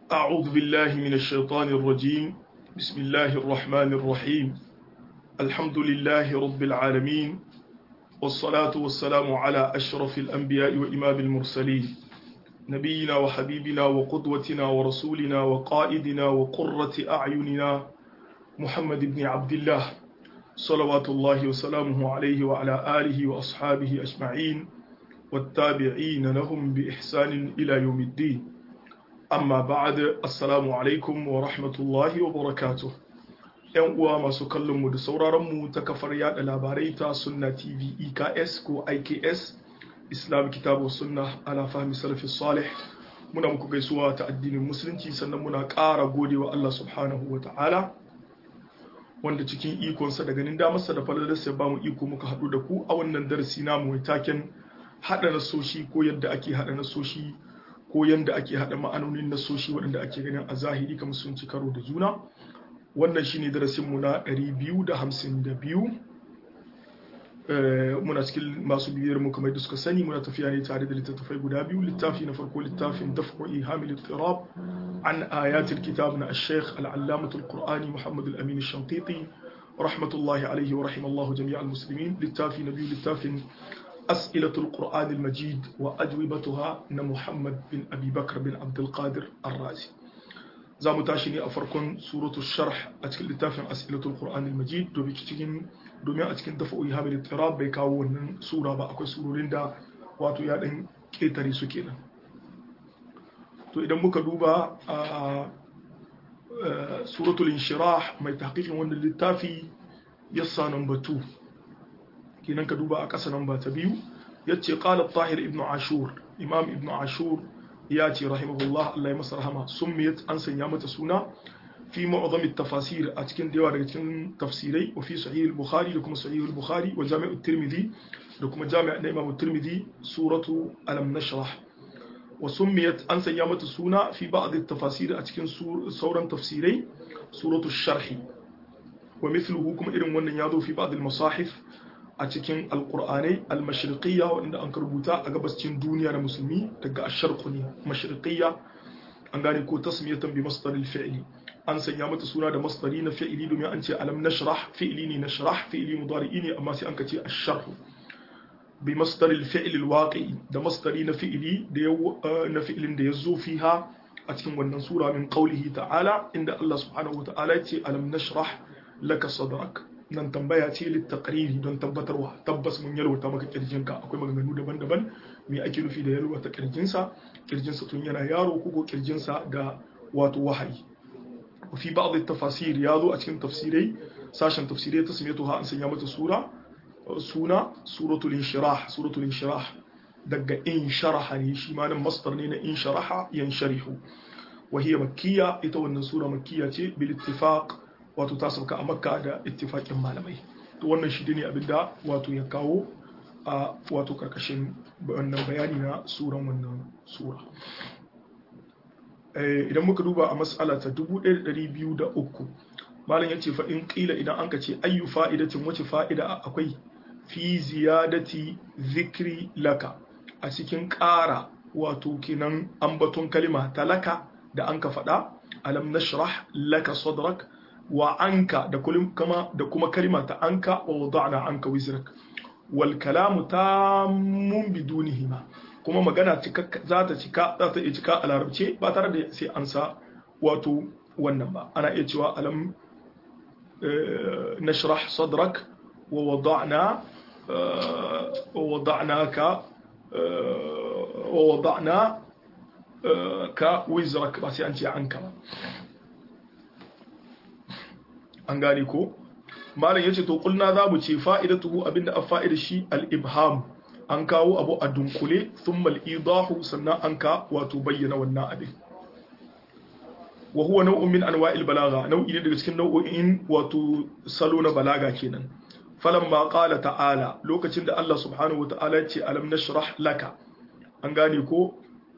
أعوذ بالله من الشيطان الرجيم بسم الله الرحمن الرحيم الحمد لله رب العالمين والصلاة والسلام على أشرف الأنبياء وإمام المرسلين نبينا وحبيبنا وقدوتنا ورسولنا وقائدنا وقرة أعيننا محمد بن عبد الله صلوات الله وسلامه عليه وعلى آله وأصحابه أجمعين والتابعين لهم بإحسان إلى يوم الدين amma ba'ad assalamu alaikum wa rahmatullahi wa barakatuh yan uwa masu kallon mu da sauraron mu ta kafar yada labarai ta sunna tv eks ko iks islam kitabu sunna ala fahmi salafi salih muna muku gaisuwa ta addinin musulunci sannan muna ƙara godewa Allah subhanahu wa ta'ala wanda cikin ikonsa da ganin damarsa da falalarsa ba mu iko muka haɗu da ku a wannan darasi namu mai taken haɗa nasoshi ko yadda ake haɗa nasoshi ko yadda ake haɗa ma'anonin nasoshi waɗanda ake ganin a zahiri kamar sun ci karo da juna wannan shine darasinmu na 252 muna cikin masu bibiyar mu kamar da suka sani muna tafiya ne tare da littattafai guda biyu littafi na farko littafin daf'u ihamil ittirab an ayatul kitab na ash-shaykh al-allamah al-qur'ani muhammad al-amin ash-shanqiti rahmatullahi alayhi wa rahimallahu jami'al muslimin littafi na biyu littafin أسئلة القرآن المجيد وأجوبتها محمد بن أبي بكر بن عبد القادر الرازي زامو تاشيني أفركن سورة الشرح أتكل لتافن أسئلة القرآن المجيد دو بيكتين دومي أتكن دفعوا إيهام الاضطراب بيكاون سورة بأكو سورة لندا واتو يادن كيتري سكينا تو إذا muka duba a suratul inshirah mai tahqiqin wannan littafi yassa number 2 kenan ka duba a ƙasa nan ba ta biyu ya ce ƙala tahir ibn ashur imam ibn ashur ya ce rahimahullah Allah ya masa rahama summiyat an sanya mata suna fi mu'azam tafasir a cikin da yawa daga cikin tafsirai wa fi sahih al-bukhari da kuma sahih al-bukhari wa jami' at-tirmidhi da kuma jami' na imam at-tirmidhi suratu alam nashrah wa summiyat an sanya mata suna fi ba'd at-tafasir a cikin sauran tafsirai suratu sharhi wa mithluhu kuma irin wannan ya zo fi ba'd al-masahif a cikin alkur'anai almashirqiyya wanda an rubuta a gabascin duniya na musulmi daga asharqu ne mashirqiyya an gane ko tasmiyatan bi masdaril fi'li an sanya mata suna da masdari na fi'li domin an ce alam nashrah fi'li ne nashrah fi'li mudari'i ne amma sai an kace ash-sharh bi masdaril fi'li alwaqi da masdari na fi'li da na fi'lin da yazo fiha a cikin wannan sura min qawlihi ta'ala inda Allah subhanahu wa ta'ala ya ce alam nashrah laka sadrak nan tambaya ce littakariri don tabbatarwa tabbas mun yalwata maka kirjinka akwai maganganu daban-daban me ake nufi da yalwata kirjinsa kirjinsa tun yana yaro ko kirjinsa da wato wahayi fi ba'd tafasir ya zo a cikin tafsirai sashen tafsirai ta same ha an sanya mata sura suna suratul inshirah suratul inshirah daga in sharaha ne shi ma nan masdar ne na in sharaha yansharihu wa hiya makkiya ita wannan sura makkiya ce bil ittifaq wato ta sauka a makka da ittifaƙin malamai to wannan shi ne abinda wato ya kawo a wato karkashin wannan bayani na suran wannan sura idan muka duba a mas'ala ta 1203 malam yace fa in qila idan an ka ce ayyu fa'idatin wace fa'ida akwai fi ziyadati zikri laka a cikin ƙara wato kenan ambaton kalima talaka da an ka faɗa alam nashrah laka sadrak wa anka da kuma da kuma kalima ta anka wa wada'na anka wizrak wal kalamu tammun bidunihima kuma magana za ta cika za ta iya cika a larabce ba tare da sai an sa wato wannan ba ana iya cewa alam nashrah sadrak wa wada'na wa wada'naka wa wada'na ka wizrak ba sai an ce anka ba an gane ko malam yace to kulna za mu ce fa'idatuhu abinda a fa'ida shi al-ibham an kawo abu a dunkule thumma al-idahu sannan an ka wato bayyana wannan abin wa huwa naw'un min anwa'il balagha nau'i ne daga cikin nau'o'in wato salo na balaga kenan falamma qala ta'ala lokacin da Allah subhanahu wata'ala ya ce alam nashrah laka an gane ko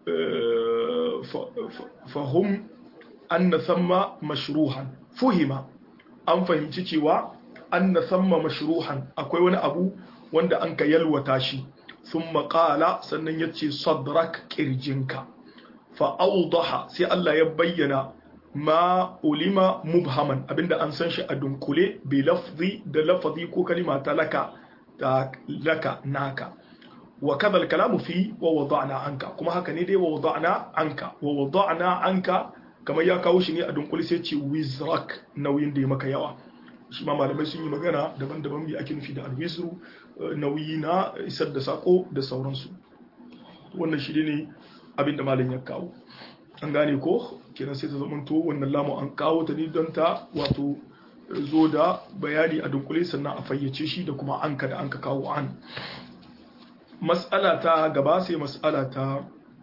fahum anna thamma mashruhan fuhima an fahimci cewa an na samma mashruhan akwai wani abu wanda an ka yalwata shi sun maƙala sannan ya ce sadrak ƙirjinka fa awdaha sai Allah ya bayyana ma ulima mubhaman abinda an san shi a dunkule bi lafzi da lafazi ko kalima ta laka ta laka naka wa kadhal kalamu fi wa wada'na anka kuma haka ne dai wa wada'na anka wa wada'na anka kamar ya kawo shi ne a dunkule sai ce wizrak nauyin da ya maka yawa shi ma malamai sun yi magana daban-daban bi ake nufi da alwisru nauyi na isar da sako da sauransu wannan shi ne abin da malam ya kawo an gane ko kenan sai ta zamanto wannan lamu an kawo ta ne don ta wato zo da bayani a dunkule sannan a fayyace shi da kuma anka da anka kawo an mas'ala ta gaba sai mas'ala ta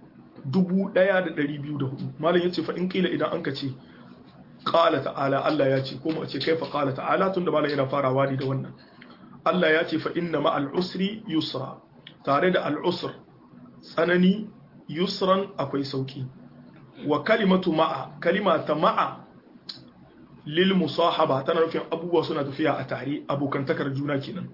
1204 malam yace fa in kila idan anka ce qala ta'ala Allah ya ce ko mu ce kaifa qala ta'ala tunda malam yana farawa ne da wannan Allah ya ce fa inna ma'al usri yusra tare da al usr tsanani yusran akwai sauki wa kalimatu ma'a kalima ta ma'a lil musahaba tana nufin abubuwa suna tafiya a tare abokantakar juna kenan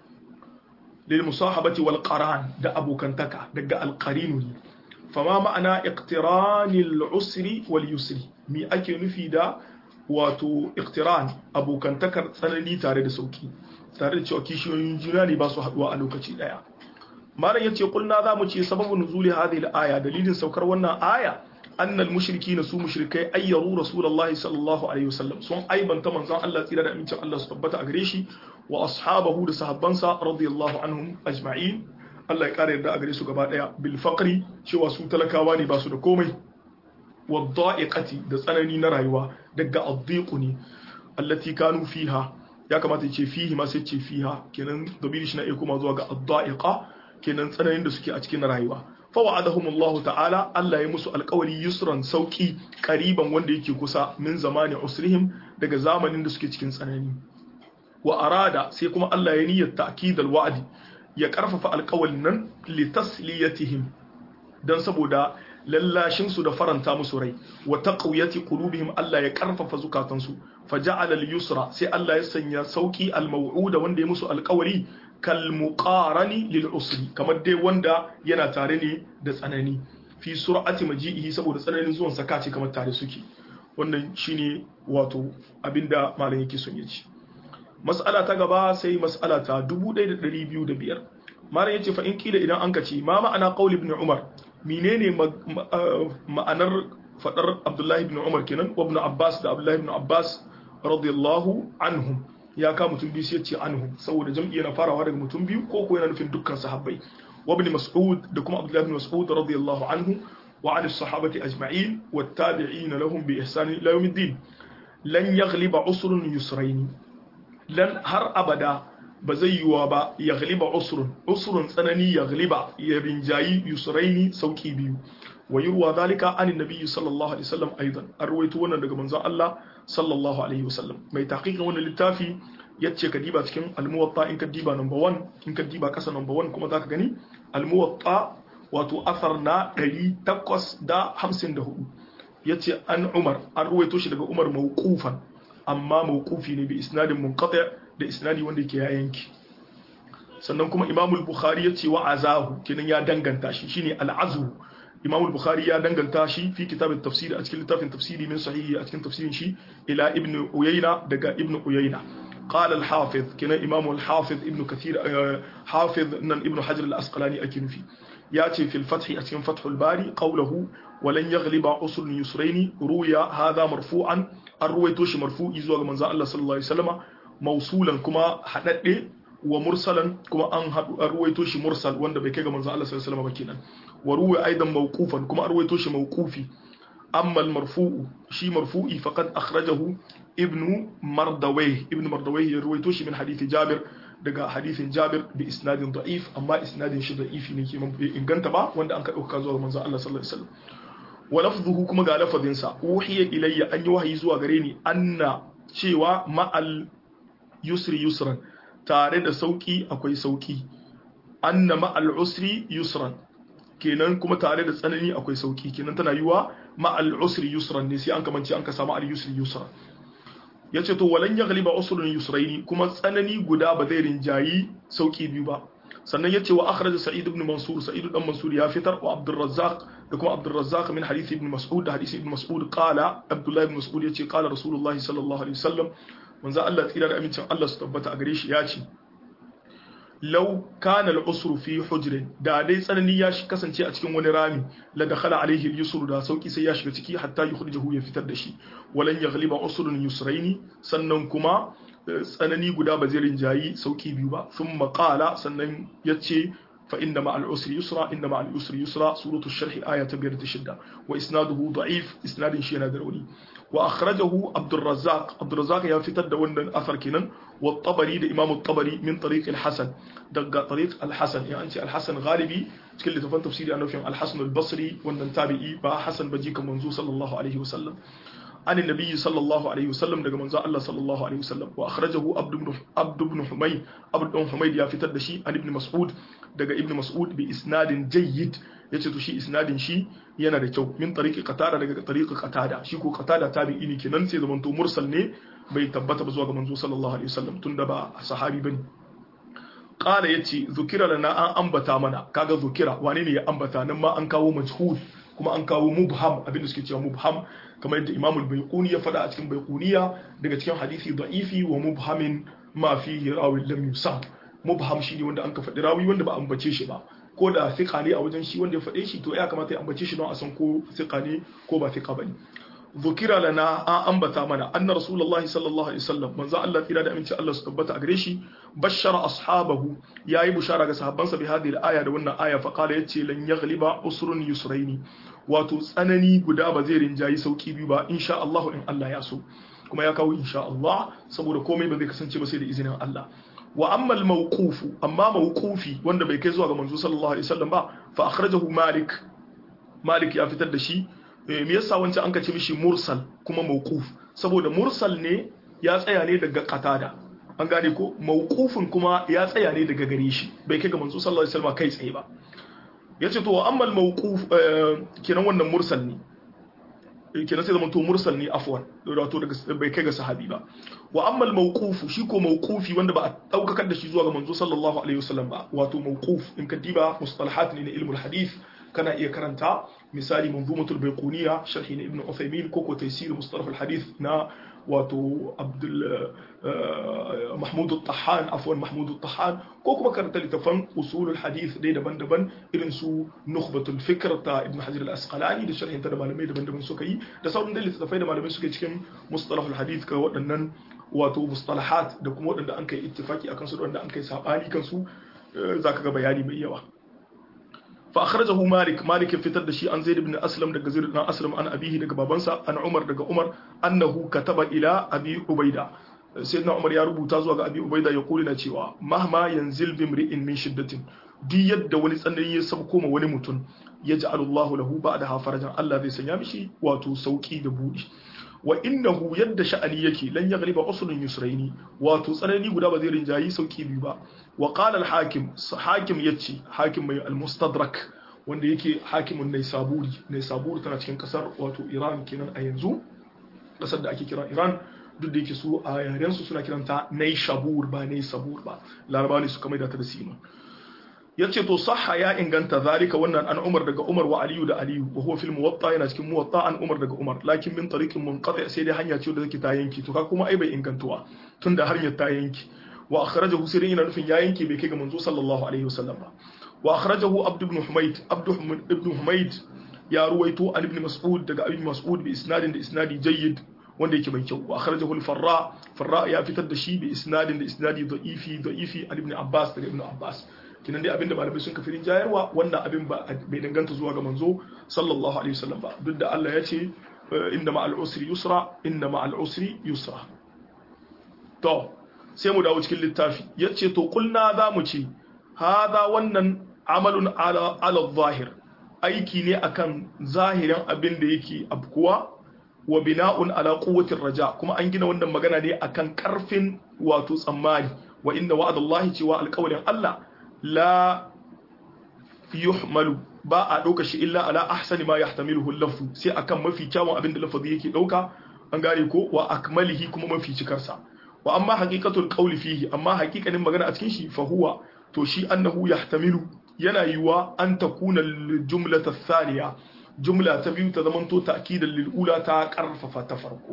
lil musahabati wal qaran da abokantaka daga al qarinu ne fama ma'ana iqtiranil usri wal yusri mi ake nufi da wato iqtiran abokantakar tsanani tare da sauki tare da cewa kishiyoyin juna ne ba su haduwa a lokaci daya malam yace kulna za mu ce sababu nuzuli hadhihi al-aya dalilin saukar wannan aya annal mushrikina su mushrikai ayyaru rasulullahi sallallahu alaihi wasallam sun aibanta manzon Allah tsira da amincin Allah su tabbata a gare shi wa ashabahu da sahabbansa radiyallahu anhum ajma'in Allah ya kare yarda a gare su gaba daya bil faqri cewa su talakawa ne ba su da komai wa dha'iqati da tsanani na rayuwa daga addiqu ne allati kanu fiha ya kamata ya ce fihi ma sai ce fiha kenan dabiri shi na iya kuma zuwa ga adda'iqa kenan tsananin da suke a cikin rayuwa fa wa'adahum Allah ta'ala Allah ya musu alƙawari yusran sauki qariban wanda yake kusa min zamani usrihim daga zamanin da suke cikin tsanani wa arada sai kuma Allah ya niyyar ta'kidal wa'di ya karfafa alƙawalin nan li tasliyatihim dan saboda lallashin su da faranta musu rai wa taqwiyati qulubihim Allah ya karfafa zukatansu faja'ala al-yusra sai Allah ya sanya sauki al-maw'uda wanda ya musu alƙawari kal muqarani lil usri kamar dai wanda yana tare ne da tsanani fi sur'ati maji'ihi saboda tsananin zuwan sa kace kamar tare suke wannan shine wato abinda malam yake son ya ci mas'ala ta gaba sai mas'ala ta 1205 malam yace fa in kila idan an kace ma ma'ana qaul ibn umar menene ma'anar fadar abdullahi ibn umar kenan wa ibn abbas da abdullahi ibn abbas radiyallahu anhum ya ka mutum biyu sai ya ce anhum saboda jam'i yana farawa daga mutum biyu ko ko yana nufin dukkan sahabbai wa ibn mas'ud da kuma abdullahi ibn mas'ud radiyallahu anhu wa an sahabati ajma'in wa tabi'in lahum bi ihsan ila yawmiddin lan yaghliba usrun yusrayn lan har abada ba zai yiwa ba ya ghaliba usrun usrun tsanani ya ghaliba ya rinjayi yusraini sauki biyu wa yurwa zalika anin nabiyyi sallallahu alaihi wasallam aidan an ruwaito wannan daga manzon Allah sallallahu alaihi wasallam mai tahqiqin wannan littafi yace ka diba cikin al-muwatta in ka diba number 1 in ka diba kasa number 1 kuma zaka gani al-muwatta wato asar na 854 yace an Umar an ruwaito shi daga Umar mawqufan amma mawqufi ne bi isnadin munqati' da isnadi wanda yake ya yanki sannan kuma Imam al-Bukhari yace wa azahu kenan ya danganta shi shine al-azhu Imam al-Bukhari ya danganta shi fi kitab at-tafsir a cikin littafin tafsiri min sahihi a cikin tafsirin shi ila Ibn Uyayna daga Ibn Uyayna قال الحافظ كنا إمام الحافظ ابن كثير حافظ نن ابن حجر الأسقلاني أكن في يأتي في الفتح أتين فتح الباري قوله ولن يغلب عسر يسرين روي هذا مرفوعا الروي توش مرفوع يزوى من الله صلى الله عليه وسلم موصولا كما حدد ومرسلا كما أن الروي توش مرسل وان ده بكيغا من الله صلى الله عليه وسلم بكينا وروي أيضا موقوفا كما الروي توش موقوفي أما المرفوع شي مرفوعي فقد أخرجه ابن مردويه ابن مردويه يروي توش من حديث جابر daga hadithin Jabir bi isnadin da'if amma isnadin shi da'ifi ne kiman bai inganta ba wanda an ka dauka zuwa manzon Allah sallallahu alaihi wasallam wa lafzuhu kuma ga lafazin sa uhiya ilayya an yi wahayi zuwa gare ni anna cewa ma'al yusri yusran tare da sauki akwai sauki anna ma'al usri yusran kenan kuma tare da tsanani akwai sauki kenan tana yiwa ma'al usri yusran ne sai an kamance an ka samu al yusri yusran yace to walan yaghliba usrun yusraini kuma tsanani guda ba zai rinjayi sauki biyu ba sannan yace wa akhraj sa'id ibn mansur sa'id dan mansur ya fitar wa abdur razzaq da kuma Abdurrazzaq min hadisi ibn Mas'ud da hadisi ibn Mas'ud qala Abdullah ibn Mas'ud yace qala Rasulullah sallallahu alaihi wasallam manzo Allah tsira da amincin Allah su tabbata a gare shi ya ce law kana al-usru fi hujrin da dai tsanani ya shi kasance a cikin wani rami la dakhala alaihi al-yusru da sauki sai ya shiga ciki hatta yukhrijahu ya fitar da shi walan yaghliba usrun yusraini sannan kuma tsanani guda ba zai rinjayi sauki biyu ba thumma qala sannan yace فإن مع العسر يسرا إن مع العسر يسرا سورة الشرح آية بيرة الشدة وإسناده ضعيف إسناد شينا دروني وأخرجه عبد الرزاق عبد الرزاق يا فتر دون أثر كنن والطبري ده إمام الطبري من طريق الحسن دقة طريق الحسن يعني أنت الحسن غالبي تكل تفن تفسيري أنه في الحسن البصري وأن تابعي با حسن بجيك منزو صلى الله عليه وسلم عن النبي صلى الله عليه وسلم daga manzo Allah sallallahu alaihi wasallam wa akhrajahu abd ibn abd ibn humayd abd ibn humayd ya fitar da shi an ibn mas'ud daga ibn mas'ud bi isnadin jayyid yace to shi isnadin shi yana da kyau min tariqi qatada daga tariqi qatada shi ko qatada tabi'i ne kenan sai zaman to mursal ne bai tabbata ba zuwa ga manzo sallallahu alaihi wasallam tunda ba sahabi bane qala yace zukira lana an ambata mana kaga zukira wane ne ya ambata nan ma an kawo majhul kuma an kawo mubham abinda suke cewa mubham kamar yadda Imam al-Baiquni ya faɗa a cikin Baiquniya daga cikin hadisi da'ifi wa mubhamin ma fihi rawi lam yusam mubham shine wanda an ka faɗi rawi wanda ba ambace shi ba ko da thiqa ne a wajen shi wanda ya faɗe shi to ya kamata ya ambace shi don a san ko thiqa ne ko ba thiqa bane ذكر لنا an ambata mana anna rasulullahi sallallahu alaihi wasallam manzo Allah tsira da aminci Allah su tabbata a gare shi bashara ashabahu yayi bushara ga sahabbansa bi hadhihi al-aya da wannan aya fa qala yace lan yaghliba usrun yusraini wato tsanani guda ba zai rinjayi sauki biyu ba insha Allah in Allah ya so kuma ya kawo insha Allah saboda komai ba zai kasance ba sai da izinin Allah wa amma al-mawqufu amma mawqufi wanda bai kai zuwa ga manzo sallallahu alaihi wasallam ba fa akhrajahu malik malik ya fitar da shi me yasa wancan an kace mishi mursal kuma mawquf saboda mursal ne ya tsaya ne daga qatada an gane ko mawqufin kuma ya tsaya ne daga gare shi bai kai ga manzo sallallahu alaihi wasallam kai tsaye ba yace to amma al-mawquf kenan wannan mursal ne kenan sai zaman to mursal ne afwan wato daga bai kai ga sahabi ba wa amma al-mawquf shi ko mawqufi wanda ba a daukakar da shi zuwa ga manzo sallallahu alaihi wasallam ba wato mawquf in ka diba mustalahat ne na ilmul hadith kana iya karanta misali manzumatul baiquniya sharhi na ibnu uthaymin ko ko taysir mustalah al-hadith na wato abdul mahmud al-tahan afwan mahmud al-tahan ko kuma karanta littafan usul al-hadith dai daban-daban irin su nukhbatul fikr ta ibn hajar al-asqalani da sharhin ta da malamai daban-daban suka yi da sauran da littafai da malamai suka cikin mustalah al-hadith ka waɗannan wato mustalahat da kuma waɗanda an kai ittifaki akan su da waɗanda an kai sabani kan su zaka ga bayani mai yawa فأخرجه مالك مالك فتر دشي عن زيد بن أسلم دق زيد بن أسلم عن أبيه دق بابنسا عن عمر دق عمر أنه كتب إلى أبي عبيدة سيدنا عمر يا ربو تازوا أبي عبيدة يقول لنا cewa مهما ينزل بامرئ من شدة duk yadda wani tsanani ya sauko ma wani mutum ya ji Allahu lahu ba da hafarajan Allah zai sanya mishi wato sauki da buɗi wa innahu yadda sha'ani yake lan yaghliba usulun yusraini wato tsanani guda ba zai rinjayi sauki biyu ba wa qala al hakim hakim yace hakim mai al mustadrak wanda yake hakimun naysaburi naysaburi tana cikin kasar wato Iran kenan a yanzu kasar da ake kira Iran duk da yake su a yaren su suna kiranta naysabur ba naysabur ba larabawa ne suka maida ta da sima yace to sahha ya inganta zalika wannan an Umar daga Umar wa Aliyu da Aliyu wa huwa fil muwatta yana cikin muwatta an Umar daga Umar lakin min tariqin munqati sai dai hanya ce da take ta yanki to ka kuma ai bai ingantuwa tunda hanyar ta yanki wa akhrajahu sai yana nufin ya yanki bai kai ga manzo sallallahu alaihi wasallam ba wa akhrajahu Abd ibn Humayd Abd ibn Humayd ya ruwaito an ibn Mas'ud daga ibn Mas'ud bi isnadin da isnadi jayyid wanda yake mai kyau wa akhrajahu al-Farra Farra ya fitar da shi bi isnadin da isnadi da'ifi da'ifi an ibn Abbas daga ibn Abbas kinan dai abinda malamai sun kafirin jayarwa wannan abin ba bai danganta zuwa ga manzo sallallahu alaihi wasallam ba duk da Allah ya ce inna ma'al usri yusra inna ma'al usri yusra to sai mu dawo cikin littafi yace to kulna za mu ce hada wannan amalun ala ala zahir aiki ne akan zahirin abin da yake abkuwa wa bina'un ala quwwatir raja kuma an gina wannan magana ne akan karfin wato tsammani wa inna wa'adallahi cewa alƙawarin Allah la yuhmalu ba a ɗauka shi illa ala ahsani ma yahtamiluhu lafzu sai akan mafi kyawun abin da lafazi yake ɗauka an gane ko wa akmalihi kuma mafi cikarsa wa amma haqiqatul qawli fihi amma haqiqanin magana a cikin shi fa huwa to shi annahu yahtamilu yana yiwa an takuna jumlata thaniya jumla ta biyu ta zamanto ta'kidan lil ula ta karfafa ta farko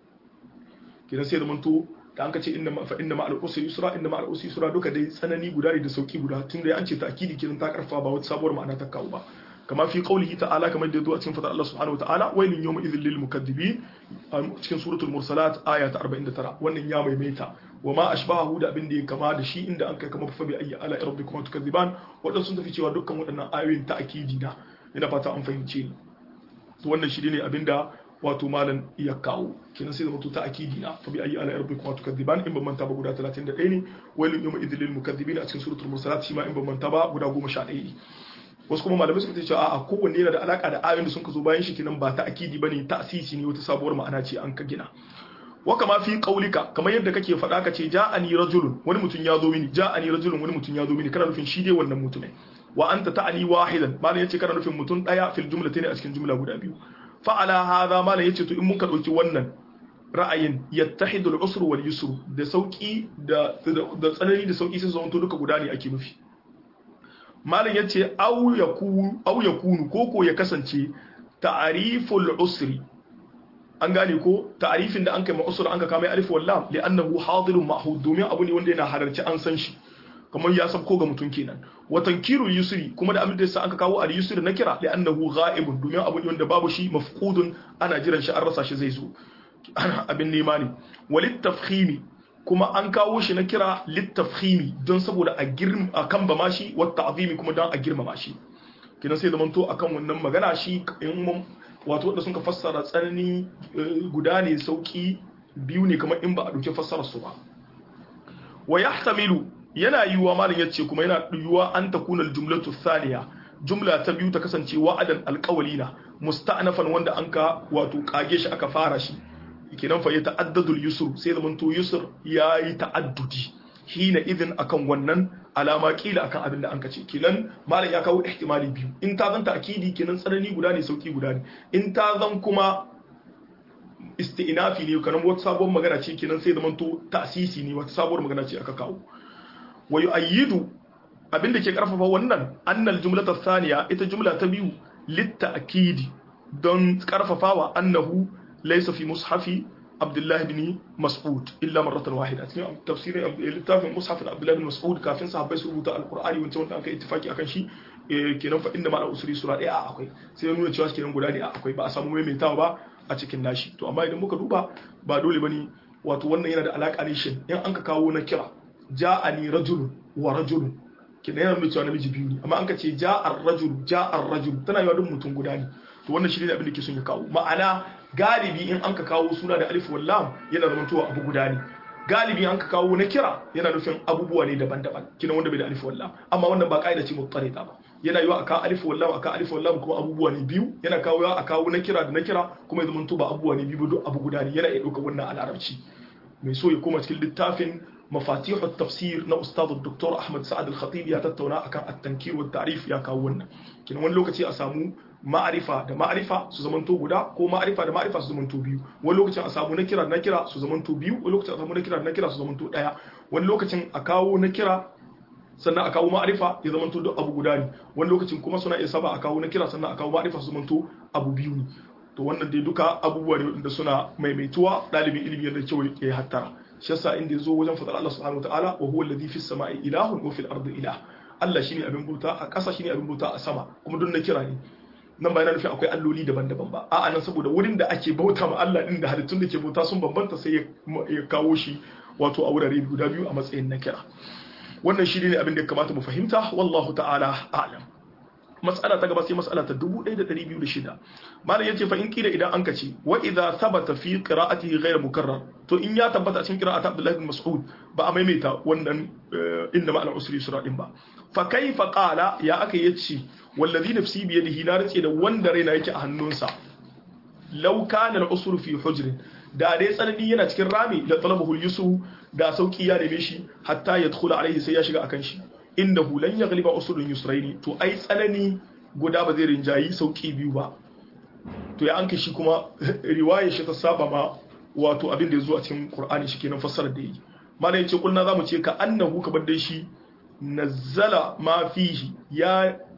kidan sai zamanto da an ka ce inna fa inna ma'al usri yusra inna ma'al usri yusra duka dai tsanani guda ne da sauki guda tun da an ce ta'kidi kidan ta karfafa ba wata sabuwar ma'ana ta kawo ba kama fi qaulihi ta'ala kamar da yazo a cikin fadar Allah subhanahu wa ta'ala wailun yawma idhil lil mukaththibin cikin suratul mursalat aya ta 49 wannan ya maimaita wa ma ashbahu da abin da ya kama da shi inda an kai kama fa bi ayyi ala rabbikum tukazziban wadan sun tafi cewa dukkan waɗannan ayoyin ta'kidi na ina fata an fahimce ni to wannan shi ne abinda wato malam ya kawo kenan sai zama to ta'kidi na fa bi ayyi ala rabbikum tukazziban in ban manta ba guda 31 ne wailun yawma idhil lil mukaththibin a cikin suratul mursalat shi ma in ban manta ba guda 11 ne wasu kuma malamai suka ce a kowanne yana da alaka da ayoyin da sun zo bayan shi kenan ba ta akidi bane ta'sisi ne wata sabuwar ma'ana ce an ka gina wa kama fi qaulika kamar yadda kake faɗa ka ce ja'ani rajulun wani mutum ya zo mini ja'ani rajulun wani mutum ya zo mini kana nufin shi dai wannan mutumin wa anta ta'ani wahidan malam yace kana nufin mutum daya fil jumlatayn a cikin jumla guda biyu fa ala hadha malam yace to in mun ka dauki wannan ra'ayin yattahidu al-usr wal yusr da sauki da da tsanani da sauki sai zama to duka guda ne ake nufi malam ya ce au ya kunu koko ya kasance ta'ariful usri an gane ko ta'arifin da an kai ma'usur an ka kama alif wallam li annahu hadirun ma'hud domin abu ne wanda yana halarci an san shi kamar ya sabko ga mutum kenan wa tankirul yusri kuma da abin da yasa aka kawo al yusri na kira li annahu ghaibun domin abu ne wanda babu shi mafqudun ana jiran shi an rasa shi zai zo abin nema ne walit tafkhimi kuma an kawo shi na kira littafhimi don saboda a girma a kan ba shi wata azimi kuma don a girmama shi kina sai da manto akan wannan magana shi in mun wato wanda suka fassara tsanani guda ne sauki biyu ne kamar in ba a dauke fassarar su ba wa yahtamilu yana yiwuwa malam yace kuma yana yiwuwa an takuna aljumlatu thaniya jumla ta biyu ta kasance wa'adan alqawlina musta'nafan wanda an ka wato kage shi aka fara shi kenan fa ya ta'addadu yusr sai zaman to yusr yayi ta'addudi hina idin akan wannan alama kila akan abin da an kace kenan malam ya kawo ihtimali biyu in ta zanta akidi kenan tsanani guda ne sauki guda ne in ta zan kuma isti'nafi ne kanan wata sabuwar magana ce kenan sai zaman to ta'sisi ne wata sabuwar magana ce aka kawo wa yu'ayyidu abin da ke karfafa wannan annal jumlata thaniya ita jumla ta biyu litta'kidi don karfafawa annahu ليس في مصحف عبد الله بن مسعود الا مره واحده cikin tafsirin littafin mushaf عبد الله بن مسعود kafin sahabbai su rubuta alqur'ani wancan wanda aka ittifaki akan shi kenan fa inda ma usri sura ɗaya a akwai sai nuna cewa kenan guda ne a akwai ba a samu maimaitawa ba a cikin nashi to amma idan muka duba ba dole bane wato wannan yana da alaka ne shin in an ka kawo na kira ja'ani rajulun wa rajulun kenan yana nuna cewa namiji biyu ne amma an ka ce ja'ar rajul ja'ar rajul tana yawa duk mutum guda ne to wannan shi ne abin da ke son ya kawo ma'ana galibi in an ka kawo suna da alif wallam yana zamantowa abu guda ne galibi an ka kawo na kira yana nufin abubuwa ne daban-daban kina wanda bai da alif wallam amma wannan ba kaida ce mutarida ba yana yiwa aka alif wallam aka alif wallam kuma abubuwa ne biyu yana kawo a kawo na kira da na kira kuma ya zamanto ba abubuwa ne biyu duk abu guda ne yana iya ɗaukar wannan al'arabci mai so ya koma cikin littafin مفاتيح التفسير نا استاذ الدكتور احمد سعد الخطيب ya tattauna akan at-tankir wa ta'rif ya kawo wannan kin wani lokaci a samu ma'arifa da ma'arifa su zamanto guda ko ma'arifa da ma'arifa su zamanto biyu wani lokacin a samu na kira da na kira su zamanto biyu wani lokacin a samu na kira da na kira su zamanto daya wani lokacin a kawo na kira sannan a kawo ma'arifa ya zamanto duk abu guda ne wani lokacin kuma suna iya saba a kawo na kira sannan a kawo ma'arifa su zamanto abu biyu ne to wannan dai duka abubuwa ne wanda suna maimaituwa ɗalibin ilimi yadda kyau ya hattara shi yasa inda yazo wajen fadar Allah subhanahu wataala wa huwa alladhi fis samai ilahun wa fil ardi ilah Allah shine abin bauta a ƙasa shine abin bauta a sama kuma don na kira ne nan ba yana nufin akwai alloli daban-daban ba a'a nan saboda wurin da ake bauta ma Allah din da halittun da ke bauta sun bambanta sai ya kawo shi wato a wurare guda biyu a matsayin na kira wannan shi ne abin da ya kamata mu fahimta wallahu ta'ala a'lam mas'ala ta gaba sai mas'ala ta 1206 malam yace fa in kila idan an kace wa idza thabata fi qira'atihi ghayr mukarrar to in ya tabbata cikin qira'at Abdullah ibn Mas'ud ba a maimaita wannan inda ma'al usri sura din ba fa kaifa qala ya aka yace wallazi nafsi bi yadihi na race da wanda raina yake a hannunsa law kana al-usru fi hujrin da dai tsanani yana cikin rami la talabahu al-yusu da sauki ya neme shi hatta yadkhula alaihi sai ya shiga akan shi innahu lan yaghliba usulun yusraini to ai tsanani guda ba zai rinjayi sauki biyu ba to ya anka shi kuma riwaya shi ta saba ma wato abin da ya zo a cikin qur'ani shi kenan fassarar da yi malai yace kulna zamu ce ka annahu kamar dai shi nazzala ma fihi ya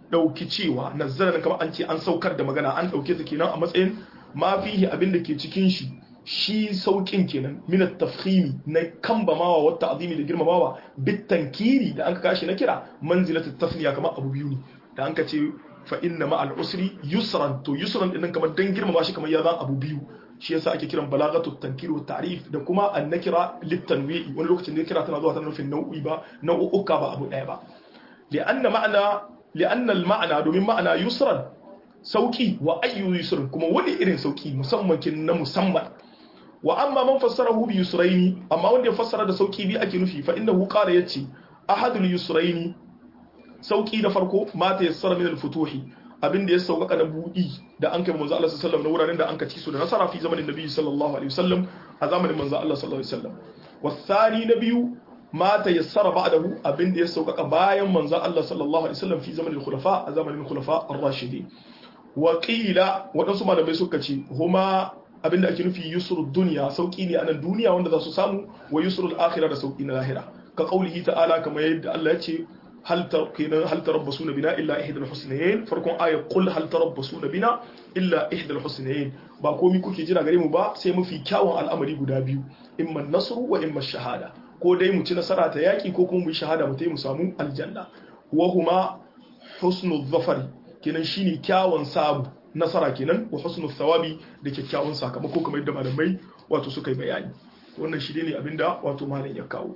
dauki cewa nazzala nan kamar an ce an saukar da magana an dauke ta kenan a matsayin ma fihi abin da ke cikin shi shi saukin kenan min at-tafkhimi na kambamawa wa ta'zimi da girmamawa bit tankiri da an ka kashi na kira manzilatut tasniya kamar abu biyu ne da an ka ce fa inna ma al-usri yusran to yusran din kamar dan girmama shi kamar ya zan abu biyu shi yasa ake kiran balagatu tankir wa ta'rif da kuma an-nakira lit-tanwi'i wani lokacin da kira tana zuwa tana nufin nau'i ba nau'uka ba abu daya ba li'anna ma'ana li'anna al-ma'na domin ma'ana yusran sauki wa ayyu yusrin kuma wani irin sauki musamman kin na musamman wa amma man fassarahu bi yusraini amma wanda ya fassara da sauki bi ake nufi fa innahu qala yace ahadul yusraini sauki da farko mata yassara min al-futuhi abinda ya sauƙaƙa na budi da an kai manzo Allah sallallahu alaihi wasallam na wuraren da an kaci su da nasara fi zamanin nabi sallallahu alaihi wasallam a zamanin manzo Allah sallallahu alaihi wasallam wasani na biyu mata yassara ba'dahu abinda ya sauƙaƙa bayan manzo Allah sallallahu alaihi wasallam fi zamanin khulafa a zamanin khulafa ar-rashidin wa qila wadansu malamai suka ce huma abinda ake nufi yusrul dunya sauki ne a nan duniya wanda za su samu wa yusrul akhirah da sauki na lahira ka qaulihi ta'ala kamar yadda Allah ya ce hal tarkina hal tarabbasuna bina illa ihdal husnayn farkon aya qul hal tarabbasuna bina illa ihdal husnayn ba komai kuke jira gare mu ba sai mafi kyawun al'amari guda biyu imma nasru wa imma shahada ko dai mu ci nasara ta yaki ko kuma mu yi shahada mu mu samu aljanna wa huma husnul zafari kenan shine kyawun sabu nasara kenan wa husnul thawabi da kyakkyawan sakamako kamar yadda malamai wato suka yi bayani wannan shi ne abinda wato malam ya kawo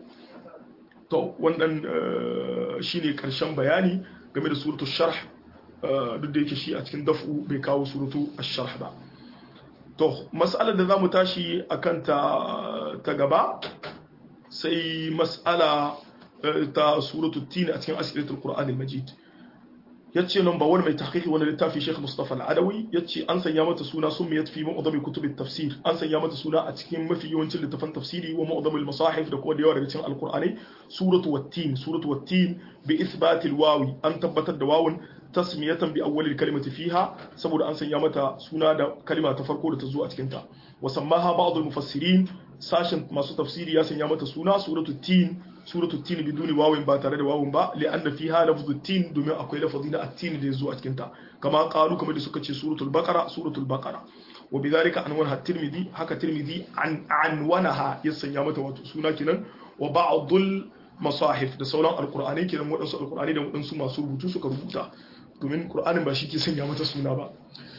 to wannan shine karshen bayani game da suratul sharh duk da yake shi a cikin daf'u bai kawo suratu ash-sharh ba to mas'alar da zamu tashi akan ta ta gaba sai mas'ala ta suratul tin a cikin asilatul qur'anil majid yace number 1 mai tahqiqi wani littafi Sheikh Mustafa Al-Adawi yace an sanya mata suna summiyat fi mu'dhami kutub at-tafsir an sanya mata suna a cikin mafi yawancin littafan tafsiri wa mu'dham al-masahif da kuma da yawa daga cikin al-Qur'ani suratu wat-tin suratu wat-tin bi ithbat al-wawi an tabbatar da wawun tasmiyatan bi awwal al-kalimati fiha saboda an sanya mata suna da kalima ta farko da ta zo a cikin ta wa sammaha ba'd al-mufassirin sashin masu tafsiri ya sanya mata suna suratu tin suratu tin biduni wawin ba tare da wawin ba li'anna fiha lafzu tin domin akwai lafazi na at-tin da yazo a cikin ta kama qalu kamar da suka ce suratul baqara suratul baqara wa bidhalika anwana at-tirmidhi haka tirmidhi an anwanaha ya sanya mata wato suna kenan wa ba'dul masahif da sauran alqur'ani kenan wadansu alqur'ani da wadansu masu rubutu suka rubuta domin qur'anin ba shi ke sanya mata suna ba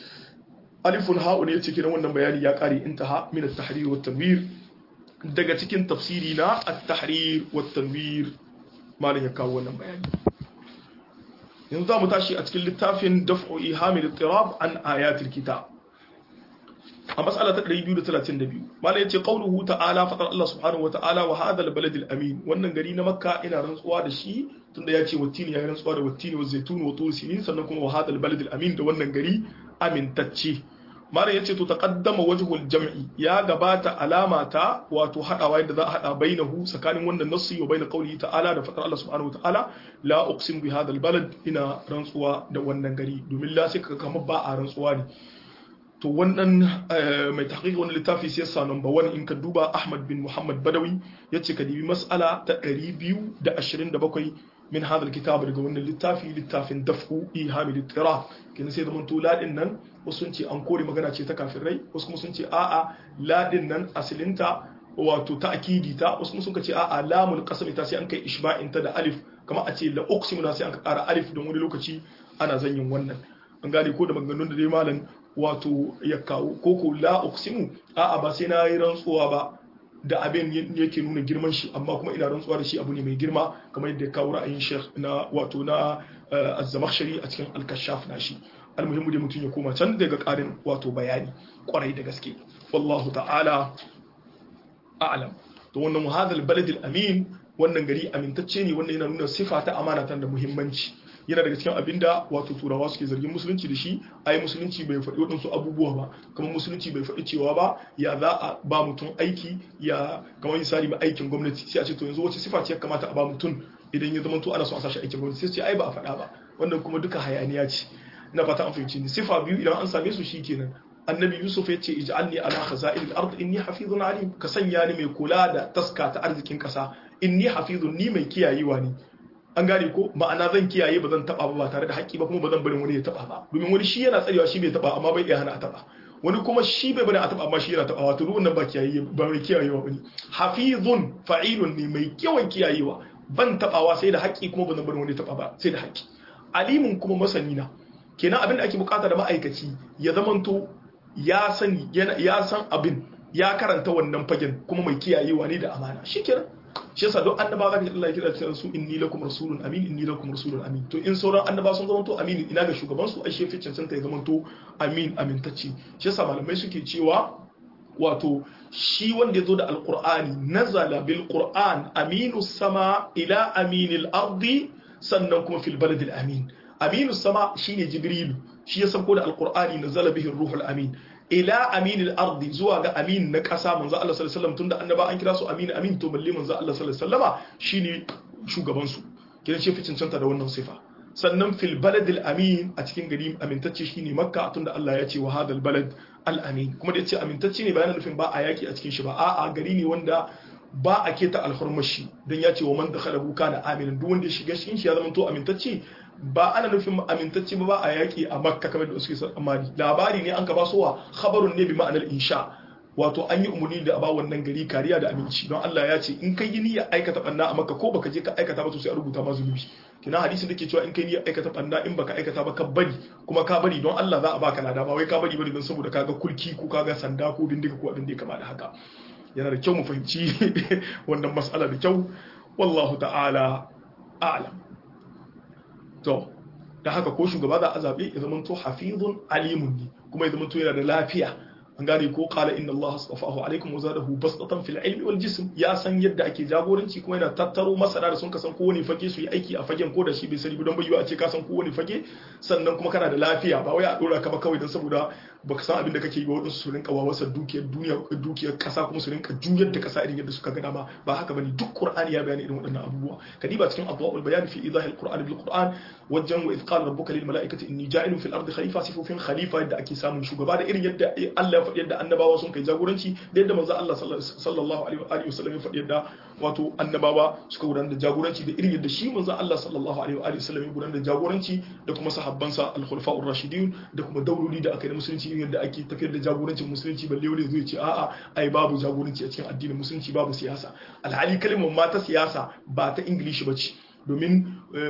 alifun ha'u ne yace kenan wannan bayani ya kare intaha min at-tahrir wa tanwir daga cikin tafsiri na at-tahrir wa tanwir malam ya kawo wannan bayani yanzu za mu tashi a cikin littafin daf'u ihamil ittirab an ayatil kitab a mas'ala ta 232 malam yace qauluhu ta'ala fatar Allah subhanahu wa ta'ala wa hadha al-balad al-amin wannan gari na makka ina rantsuwa da shi tunda ya ce wattini ya rantsuwa da wattini wa zaitun wa tur sinin sannan kuma wa hadha al-balad al-amin da wannan gari amintacce mara ya ce to taqaddama wajhul jam'i ya gabata alama ta wato hadawa yadda za a hada bainahu tsakanin wannan nassi wa bain qawlihi ta'ala da fadar Allah subhanahu ta'ala la uqsim bi hadha balad ina rantsuwa da wannan gari domin la sai kaga kamar ba a rantsuwa ne to wannan mai tahqiq wannan littafi sai sa number 1 in ka duba Ahmad bin Muhammad Badawi yace ka dibi mas'ala ta 227 min hadha alkitab daga wannan littafi littafin daf'u ihamil ittirab kin sai zaman to ladin nan wasu sun ce an kore magana ce ta kafirai wasu kuma sun ce a'a ladin nan asilinta wato ta akidi ta wasu kuma sun ce a'a lamul qasam ta sai an kai ishba'in ta da alif kamar a ce la uqsimu na sai an ƙara alif don wani lokaci ana zanyin wannan an gane ko da maganganun da dai malam wato ya kawo ko ko la uqsimu a'a ba sai na yi rantsuwa ba da abin yake nuna girman shi amma kuma ina rantsuwa da shi abu ne mai girma kamar yadda ya kawo ra'ayin sheikh na wato na az-zamakhshari a cikin al-kashaf na shi almuhimmu dai mutum ya koma can daga karin wato bayani kwarai da gaske wallahu ta'ala a'lam to wannan muhadal balad al-amin wannan gari amintacce ne wannan yana nuna sifa ta amana da muhimmanci yana daga cikin abinda wato turawa suke zargin musulunci da shi ai musulunci bai faɗi waɗansu abubuwa ba kamar musulunci bai faɗi cewa ba ya za a ba mutum aiki ya kamar misali ma aikin gwamnati sai a ce to yanzu wace sifa ce ya kamata a ba mutum idan ya zama to ana so a sashi aikin gwamnati sai ce ai ba a faɗa ba wannan kuma duka hayaniya ce ina fata an fahimci ni sifa biyu idan an same su shikenan annabi yusuf ya ce ij'alni ala khaza'il al-ard inni hafizun alim ka sanya ni mai kula da taska ta arzikin kasa inni hafizun ni mai kiyayewa ne an gane ko ma'ana zan kiyaye ba zan taba ba tare da haƙƙi ba kuma ba zan bari wani ya taba ba domin wani shi yana tsarewa shi bai taba amma bai iya hana a taba wani kuma shi bai bari a taba amma shi yana taba wato duk wannan ba kiyaye ba mai kiyayewa bane hafizun fa'ilun ne mai yawan kiyayewa ban tabawa sai da haƙƙi kuma ba zan bari wani ya taba ba sai da haƙƙi alimun kuma masani na kenan abin da ake bukata da ma'aikaci ya zamanto ya sani ya san abin ya karanta wannan fagen kuma mai kiyayewa ne da amana shikenan shi yasa don annaba ga Allah ya kira cewa su inni lakum rasulun amin inni lakum rasulun amin to in sauran annaba sun zama to amin ina ga shugaban su ai shefi cancanta ya zama to amin amintacce shi yasa malamai suke cewa wato shi wanda ya zo da alqur'ani nazala bil qur'an aminu sama ila aminil ardi sannan kuma fil baladil amin aminu sama shine jibrilu shi ya sauko da alqur'ani nazala bihi ruhul amin ila aminil ardi zuwa ga amin na ƙasa manzo Allah sallallahu alaihi wasallam tunda annaba an kira su amin amin to balle manzo Allah sallallahu alaihi wasallama shine shugaban su kidan shi fi cancanta da wannan sifa sannan fil baladil amin a cikin gari amintacce shine makka tunda Allah ya ce wa hadal balad al amin kuma da yace amintacce ne bayan nufin ba a yaki a cikin shi ba a'a gari ne wanda ba a keta alhurmashi don ya ce wa man dakhalahu kana aminin duk wanda ya shiga cikin shi ya zama to amintacce ba ana nufin amintacce ba ba a yaƙi a makka kamar da suke tsammani labari ne an ka ba wa khabarun ne bi ma'anar insha wato an yi umarni da a ba wannan gari kariya da aminci don Allah ya ce in kai yi niyya aikata banna a makka ko baka je ka aikata ba to sai a rubuta ma zunubi kina hadisin da ke cewa in kai niyya aikata banna in baka aikata ba ka bari kuma ka bari don Allah za a baka lada ba wai ka bari bari don saboda kaga kulki ko kaga sanda ko bindiga ko abin da ya kama da haka yana da kyau mu fahimci wannan mas'ala da kyau wallahu ta'ala a'lam to da haka ko shugaba za a zabe ya zama to hafizun alimun ne kuma ya zama to yana da lafiya an gane ko qala inna allaha astafahu alaikum wa zadahu bastatan fil ilmi wal jism ya san yadda ake jagoranci kuma yana tattaro masana da sun ka san kowane fage su yi aiki a fagen ko da shi bai sani don bayyana a ce ka san kowane fage sannan kuma kana da lafiya ba wai a dora ka ba kawai don saboda baka san abin da kake yi ba wadansu su rinka wawasar dukiyar duniya dukiyar kasa kuma su rinka juyar da kasa irin yadda suka ga dama ba haka bane duk qur'ani ya bayani irin waɗannan abubuwa kadiba cikin adwaul bayan fi idahil qur'an bil qur'an wajen wa idh qala rabbuka lil mala'ikati inni ja'ilun fil ardi khalifa sifufin khalifa yadda ake samun shugaba da irin yadda Allah ya faɗi yadda annabawa sun kai jagoranci da yadda manzo Allah sallallahu alaihi wasallam ya faɗi yadda wato annabawa suka gudanar da jagoranci da irin yadda shi manzo Allah sallallahu alaihi wasallam ya gudanar da jagoranci da kuma sahabbansa al-khulafa'ur rashidin da kuma dauloli da aka yi musulunci irin yadda ake tafiyar da jagorancin musulunci balle wani zai ce a'a ai babu jagoranci a cikin addinin musulunci babu siyasa alhali kalmar ma ta siyasa ba ta ingilishi ba ce domin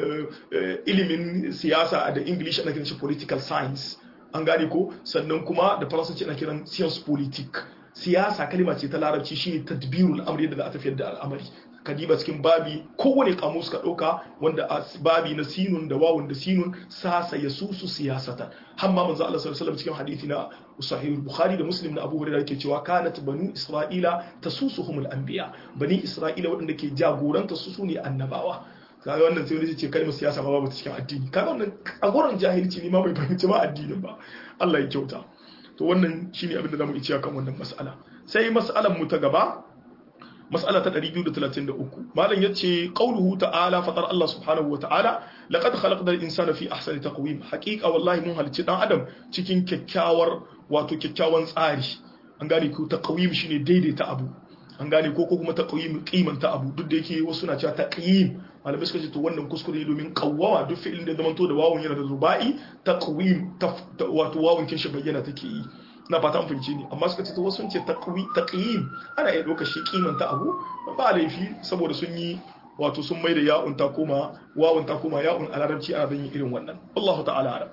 ilimin siyasa da ingilishi ana kiran shi political science an gane ko sannan kuma da faransanci ana kiran science politique siyasa kalma ce ta larabci shine tadbirul amri da za a tafiyar da al'amari kadiba cikin babi kowane kamus ka ɗauka wanda a babi na sinun da wawun da sinun sasa ya susu siyasatan hamma manzo Allah sallallahu alaihi cikin hadisi na sahih bukhari da muslim na abu hurairah yake cewa kanat banu isra'ila tasusuhumul anbiya bani isra'ila waɗanda ke jagoranta su sune annabawa kaga wannan sai wani ce kalmar siyasa ma babu cikin addini kaga wannan agoran jahilci ne ma bai fahimci ma addinin ba Allah ya kyauta to wannan shine abin da zamu iya kan wannan mas'ala sai mas'alan mu ta gaba mas'ala ta 233 malam yace qauluhu ta'ala fatar Allah subhanahu wa ta'ala laqad khalaqna al-insana fi ahsani taqwim haqiqa wallahi mun halicci dan adam cikin kyakkyawar wato kyakkyawan tsari an gane ko taqwim shine daidaita abu an gane ko ko kuma taqwim kimanta abu duk da yake wasu na cewa taqyim malamai suka ce to wannan kuskure ne domin qawwama duk fi'ilin da zamanto da wawun yana da rubai taqwim wato wawun kin shi bayyana take yi na fata an fahimci ni amma suka ce to wasu sun ce taqyim ana iya ɗaukar shi kimanta abu ba laifi saboda sun yi wato sun mai da ya'un ta koma wawun ta koma ya'un a larabci ana yin irin wannan Allahu ta'ala alam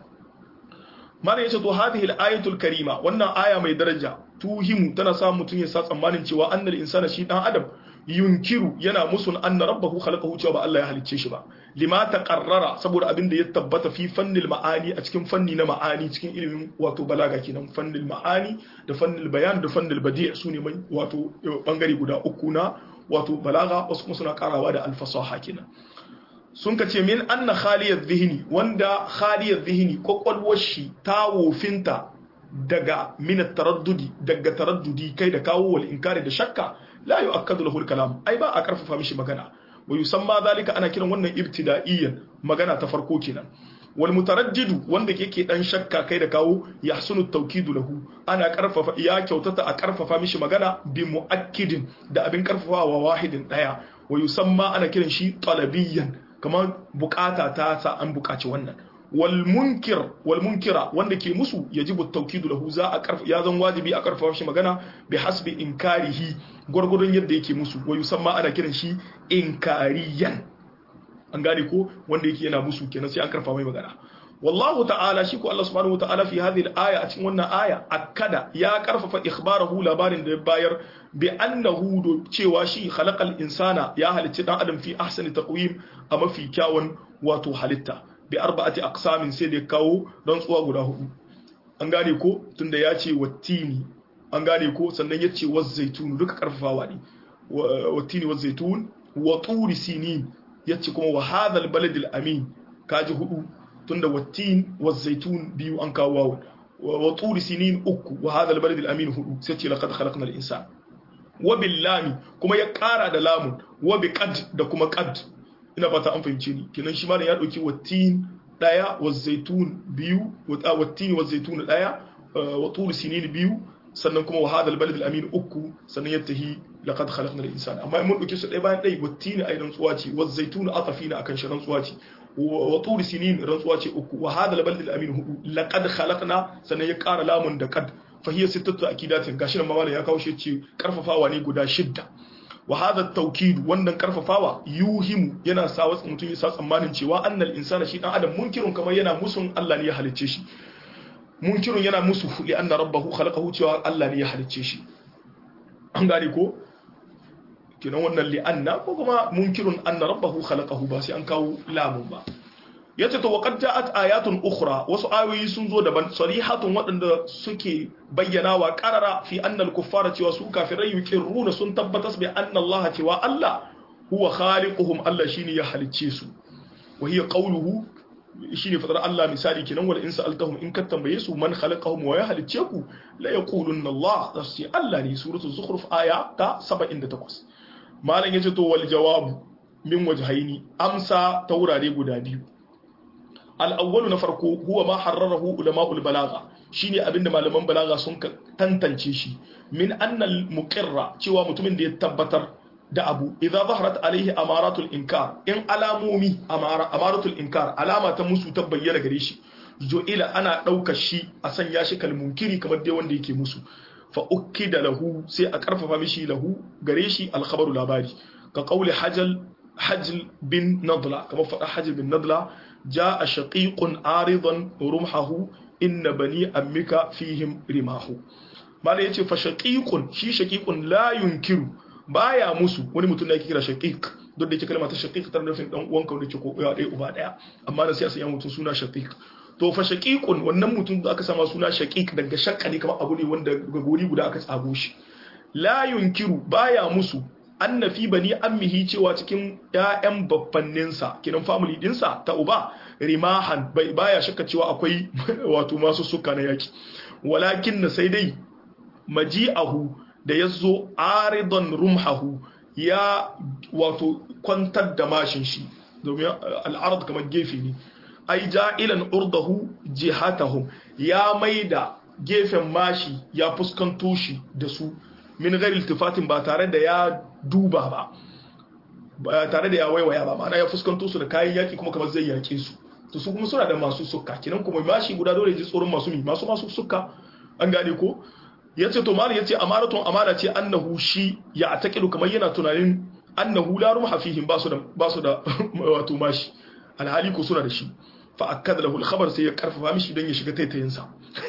mana yace to hadhihi al-ayatul karima wannan aya mai daraja tuhimu tana sa mutun ya sa tsammanin cewa annal insana shi dan adam yunkiru yana musun anna rabbahu khalaqahu cewa ba Allah ya halicce shi ba lima taqarrara saboda abin da ya tabbata fi fannil ma'ani a cikin fanni na ma'ani cikin ilimin wato balaga kenan fannil ma'ani da fannil bayan da fannil badi' sune wato bangare guda uku na wato balaga wasu kuma suna karawa da alfasaha kenan sun ka ce min anna khaliyar zihini wanda khaliyar zihini kwakwalwar shi ta wofinta daga minat taraddudi daga taraddudi kai da kawo wal inkari da shakka la yu'akkadu lahu kalam ai ba a karfafa mishi magana wa yusamma zalika ana kiran wannan ibtida'iyyan magana ta farko kenan wal mutaraddidu wanda yake dan shakka kai da kawo yahsunu tawkidu lahu ana karfafa ya kyautata a karfafa mishi magana bi muakkidin da abin karfafawa wahidin daya wa yusamma ana kiran shi talabiyyan kamar bukata ta sa an bukaci wannan wal munkir wal munkira wanda ke musu yajibu tawkidu lahu za a karfa ya zan wajibi a karfafa shi magana bi hasbi inkarihi gurgurun yadda yake musu wa yusamma ana kiran shi inkariyan an gane ko wanda yake yana musu kenan sai an karfafa mai magana wallahu ta'ala shi ko Allah subhanahu wata'ala fi hadhihi al-aya a cikin wannan aya akada ya karfafa ikhbarahu labarin da ya bayar bi annahu do cewa shi khalaqal insana ya halicci dan adam fi ahsani taqwim a mafi kyawun wato halitta bi arba'ati aqsamin sai da kawo rantsuwa guda hudu an gane ko tunda ya ce wattini an gane ko sannan ya ce wazzaitun duka karfafawa ne wattini wazzaitun wa turi sinin ya ce kuma wa hadha al-balad al-amin kaji hudu tunda wattin wazzaitun biyu an kawo wawo wa turi sinin uku wa hadha albalad alamin hudu sai ce laqad khalaqna al-insan wa billami kuma ya kara da lamun wa bi qad da kuma qad ina fata an fahimce ni kenan shi malam ya dauki wattin daya wazzaitun biyu wattin wazzaitun daya wa turi sinin biyu sannan kuma wa hadha albalad alamin uku sannan ya tahi laqad khalaqna al-insan amma mun dauki su dai bayan dai wattin ai rantsuwa ce wazzaitun atafina akan shi rantsuwa ce wa turi sinin rantsuwa ce uku wa hada labal da amin hudu laqad khalaqna sannan ya ƙara lamun da kad fa hiya sittatu akidatin gashi nan mamala ya kawo shi ce karfafawa ne guda shidda wa hada tawkid wannan karfafawa yuhimu yana sa wasu mutum ya sa tsammanin cewa annal insana shi dan adam munkirun kamar yana musun Allah ne ya halicce shi munkirun yana musu li anna rabbahu khalaqahu cewa Allah ne ya halicce shi an gane ko kenan wannan li'anna ko kuma munkirun anna rabbahu khalaqahu ba sai an kawo lamun ba yace to waqad ja'at ayatun ukhra wasu ayoyi sun zo daban sarihatun waɗanda suke bayyana wa qarara fi anna al-kuffara cewa su kafirai yuqirruna sun tabbatas bi anna Allah cewa Allah huwa khaliquhum Allah shine ya halicce su wa hiya qawluhu shine fadar Allah misali kenan wal in sa'altahum in ka tambaye su man khalaqahum wa ya halicce ku la yaqulunna Allah sai Allah ne suratul zukhruf aya ta 78 malam yace to wal jawabu min wajhaini amsa ta wurare guda biyu al awwalu na farko huwa ma harrarahu ulama'ul balagha shine abinda malaman balaga sun tantance shi min anna al muqirra cewa mutumin da ya tabbatar da abu idza zaharat alaihi amaratul inkar in alamomi amara amaratul inkar alama ta musu ta bayyana gare shi jo'ila ana daukar shi a sanya shi kalmunkiri kamar dai wanda yake musu fa da lahu sai a karfafa mishi lahu gare shi alkhabaru labari ka kauli hajal hajl bin nadla kamar faɗa hajl bin nadla jaa shaqiqun aridan rumhahu inna bani ammika fihim rimahu malai yace fa shaqiqun shi shaqiqun la yunkiru baya musu wani mutum da yake kira shaqiq don da yake kalma ta shaqiq tana nufin dan uwanka wanda yake ko ɗaya uba ɗaya amma da sai a sanya mutum suna shaqiq to fa shaqiqun wannan mutum da aka sama suna shaqiq daga shakka ne kamar abu ne wanda ga gori guda aka tsago shi la yunkiru baya musu anna fi bani ammihi cewa cikin ƴaƴan babbanninsa kinan family dinsa ta uba rimahan bai baya shakka cewa akwai wato masu suka na yaki walakin na sai dai maji'ahu da yazo aridan rumhahu ya wato kwantar da mashin shi domin al'arad kamar gefe ne ai ja'ilan urdahu jihatahum ya maida gefen mashi ya fuskanto shi da su min ghairi iltifatin ba tare da ya duba ba ba tare da ya waiwaya ba ma'ana ya fuskanto su da kayan yaki kuma kamar zai yake su to su kuma suna da masu sukka kinan kuma mashi guda dole ji tsoron masu mi masu masu sukka an gane ko yace to malam yace amaratun amana ce annahu shi ya atakilu kamar yana tunanin annahu la rumha fihim basu da basu da wato mashi alhali ko suna da shi fa akkada lahu al-khabar sai ya karfafa mishi don ya shiga taitayin sa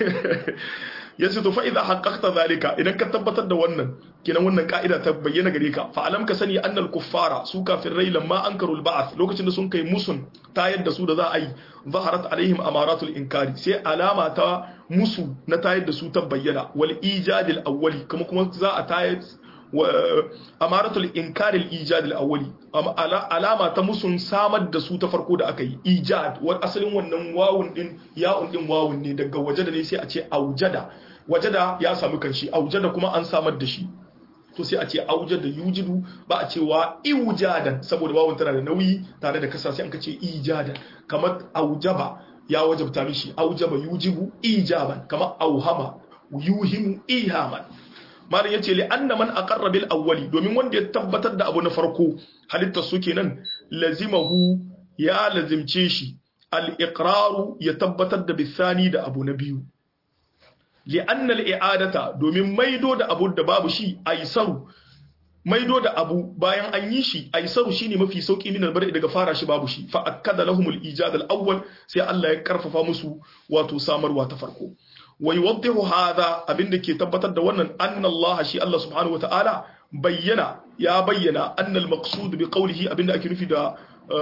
yace to fa idza haqqaqta zalika idan ka tabbatar da wannan kinan wannan ka'ida ta bayyana gare ka fa alam ka sani annal kuffara su kafirai lamma ankaru al-ba'th lokacin da sun kai musun tayar da su da za a yi zaharat alaihim amaratul inkari sai alama ta musu na tayar da su ta bayyana wal ijadil awwali kuma kuma za a tayar amaratul inkaril ijadil awwali alama ta musun samar da su ta farko da aka yi ijad wa asalin wannan wawun din ya'un din wawun ne daga wajada ne sai a ce aujada wajada ya samu kanshi aujada kuma an samar da shi to sai a ce aujada yujidu ba a cewa iwjadan saboda wawun tana da nauyi tare da kasa sai an kace ijadan kamar aujaba ya wajabta mishi aujaba yujibu ijaban kamar auhama yuhimu ihaman malam yace li anna man aqarra bil awwali domin wanda ya tabbatar da abu na farko halittar su kenan lazimahu ya lazimce shi al-iqraru ya tabbatar da bisani da abu na biyu li'anna al-i'adata domin maido da abu da babu shi aisaru maido da abu bayan an yi shi aisaru shine mafi sauki min albar daga fara shi babu shi fa akkada lahum al-ijad al-awwal sai Allah ya karfafa musu wato samarwa ta farko wa yuwaddihu hadha abinda ke tabbatar da wannan anna Allah shi Allah subhanahu wataala bayyana ya bayyana anna al-maqsud bi qawlihi abinda ake nufi da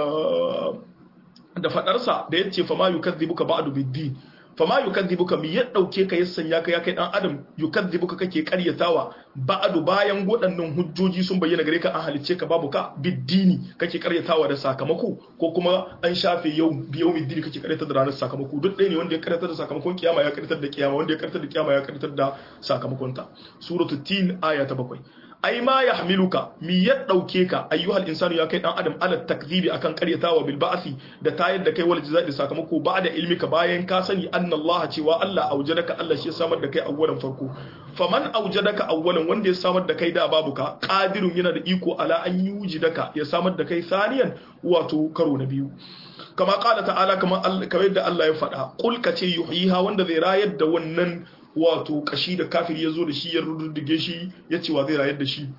da fadarsa da yace fa ma yukadhibuka ba'du bid-din fama yukadhibuka mi ya dauke ka ya sanya ka ya kai dan adam yukadhibuka kake karyatawa ba'du bayan waɗannan hujjoji sun bayyana gare ka an halicce ka babu ka biddini kake karyatawa da sakamako ko kuma an shafe yau biyau biddini kake karyatar da ranar sakamako duk ɗaya ne wanda ya karyatar da sakamakon kiyama ya karyatar da kiyama wanda ya karyatar da kiyama ya karyatar da sakamakon ta suratul tin aya ta bakwai ai ma ya hamiluka mi ya dauke ka ayyuhal insanu ya kai dan adam ala takdhibi akan karyatawa bil ba'si da tayar da kai wal jazai da sakamako ba'da ilmika bayan ka sani anna Allah cewa Allah aujadaka Allah shi ya samar da kai awwalan farko faman aujadaka awwalan wanda ya samar da kai da babu ka qadirun yana da iko ala an yujidaka ya samar da kai saniyan wato karo na biyu kama qala ta'ala kama kamar yadda Allah ya faɗa qul ka ce yuhyiha wanda zai rayar da wannan wato kashi da kafir ya zo da shi ya rududdige shi ya ce wa zai rayar da shi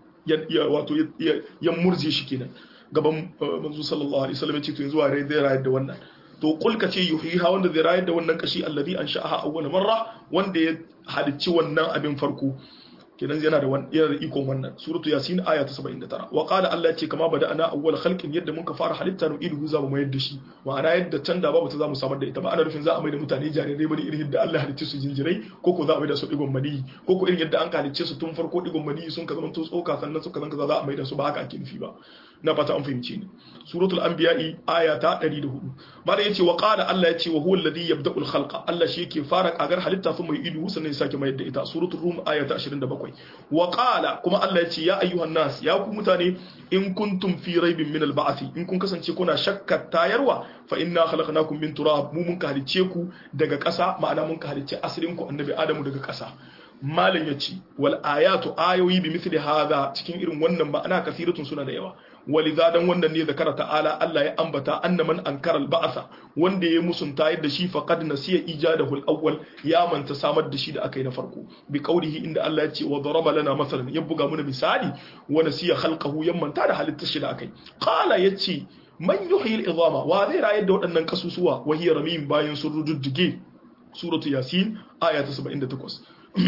wato ya murje shi kenan gaban manzo sallallahu alaihi wasallam ya ce to yanzu wa zai rayar da wannan to kul ka ce yuhiha wanda zai rayar da wannan kashi alladhi ansha'aha awwal marra wanda ya halicci wannan abin farko kenan yana da yana da ikon wannan suratu yasin aya ta 79 wa qala Allah ce kama bada ana awwal khalqin yadda muka fara halitta nu idu za mu mayar da shi ma'ana yadda can da babu ta za mu samar da ita ba ana nufin za a mai da mutane jarirai bane irin yadda Allah halicce su jinjirai ko ko za a mai da su digon mani ko ko irin yadda an halicce su tun farko digon mani sun ka zama to tsoka sannan suka zanka za a mai da su ba haka ake nufi ba na fata an fahimci ni suratul anbiya'i aya ta 104 malam yace wa qala Allah yace wa huwa alladhi yabda'u al-khalqa Allah shi yake fara kagar halitta sun mai idu sannan ya sake mayar da ita suratul rum aya ta 27 wa qala kuma Allah yace ya ayyuhan nas ya ku mutane in kuntum fi raibin min al-ba'thi in kun kasance kuna shakkar tayarwa fa inna khalaqnakum min turab mu mun ka halicce ku daga ƙasa ma'ana mun ka halicce asalin ku annabi adamu daga ƙasa malam yace wal ayatu ayoyi bi mithli hadha cikin irin wannan ma'ana kasiratun suna da yawa waliza dan wannan ne zakara ta'ala Allah ya ambata anna man ankara al-ba'sa wanda ya musunta yadda shi faqad nasiya ijadahu al-awwal ya manta samar da shi da akai na farko bi qawlihi inda Allah ya ce wa daraba lana masalan ya buga mana misali wa nasiya khalqahu ya manta da halittar shi da akai qala yace man yuhyi al-idama wa zai rayar da waɗannan kasusuwa wa hiya ramim bayan sun rududdige suratu yasin aya ta 78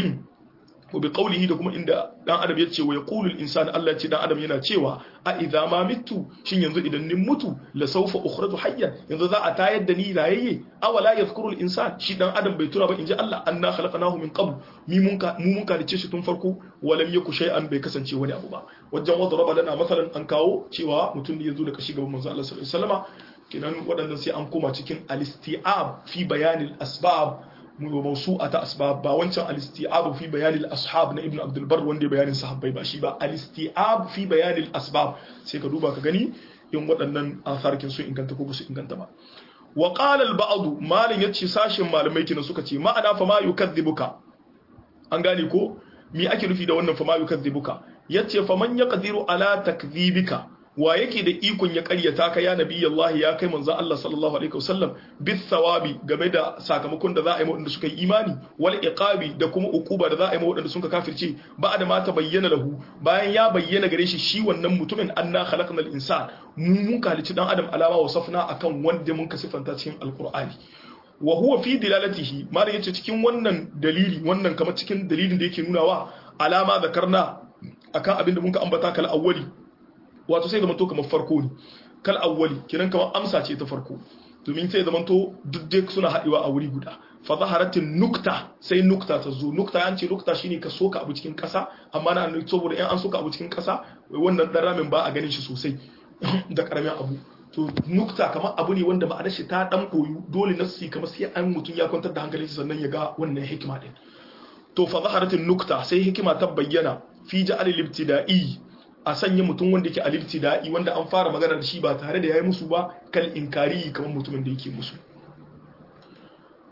wa bi qawlihi da kuma inda dan adam ya ce wa yaqulu al insanu Allah ce dan adam yana cewa a idza ma mitu shin yanzu idan nin mutu la sawfa ukhraju hayyan yanzu za a tayar da ni rayayye awala yadhkuru al insan shi dan adam bai tura ba inji Allah anna khalaqnahu min qabl mi mun ka mu mun kalice shi tun farko walam yaku shay'an bai kasance wani abu ba wajen wadda raba lana masalan an kawo cewa mutum ne yazo da kashi gaban manzo Allah sallallahu alaihi wasallama kenan waɗannan sai an koma cikin al-isti'ab fi bayanil asbab mawsu'a ta asbab ba wancan al-isti'ab fi bayan al-ashab na ibn abdul bar wanda bayanin sahabbai ba shi ba al-isti'ab fi bayan al-asbab sai ka duba ka gani in waɗannan asarkin sun inganta ko su inganta ba wa qala al-ba'd malin yace sashin malamai kina suka ce ma'ana fa ma yukadhibuka an gane ko me ake nufi da wannan fa ma yukadhibuka yace fa man yaqdiru ala takdhibika wa yake da ikon ya karyata ka ya nabi Allah ya kai manzon Allah sallallahu alaihi wasallam bis sawabi game da sakamakon da za a yi waɗanda suka yi imani wal iqabi da kuma ukuba da za a yi waɗanda suka kafirce ba da ma ta bayyana lahu bayan ya bayyana gare shi shi wannan mutumin anna khalaqnal insan mu mun kalici dan adam alama wasafna akan wanda mun ka sifanta cikin alqur'ani wa huwa fi dilalatihi ma yace cikin wannan dalili wannan kamar cikin dalilin da yake nunawa alama zakarna akan abin da mun ka ambata kal awwali wato sai zama to kamar farko ne kal awwali kiran kamar amsa ce ta farko domin sai zama to duk dai suna haɗewa a wuri guda fa zaharatin nukta sai nukta ta zo nukta an ce nukta shine ka soka abu cikin ƙasa amma na nuna saboda in an soka abu cikin ƙasa wannan dan ramin ba a ganin shi sosai da karamin abu to nukta kamar abu ne wanda ma'anar shi ta dan boyu dole nasi kamar sai an mutum ya kwantar da hankalin shi sannan ya ga wannan hikima din to fa zaharatin nukta sai hikima ta bayyana fi ja'al al-ibtida'i a sanya mutum wanda yake alifti da'i wanda an fara magana da shi ba tare da yayi musu ba kal inkari kamar mutumin da yake musu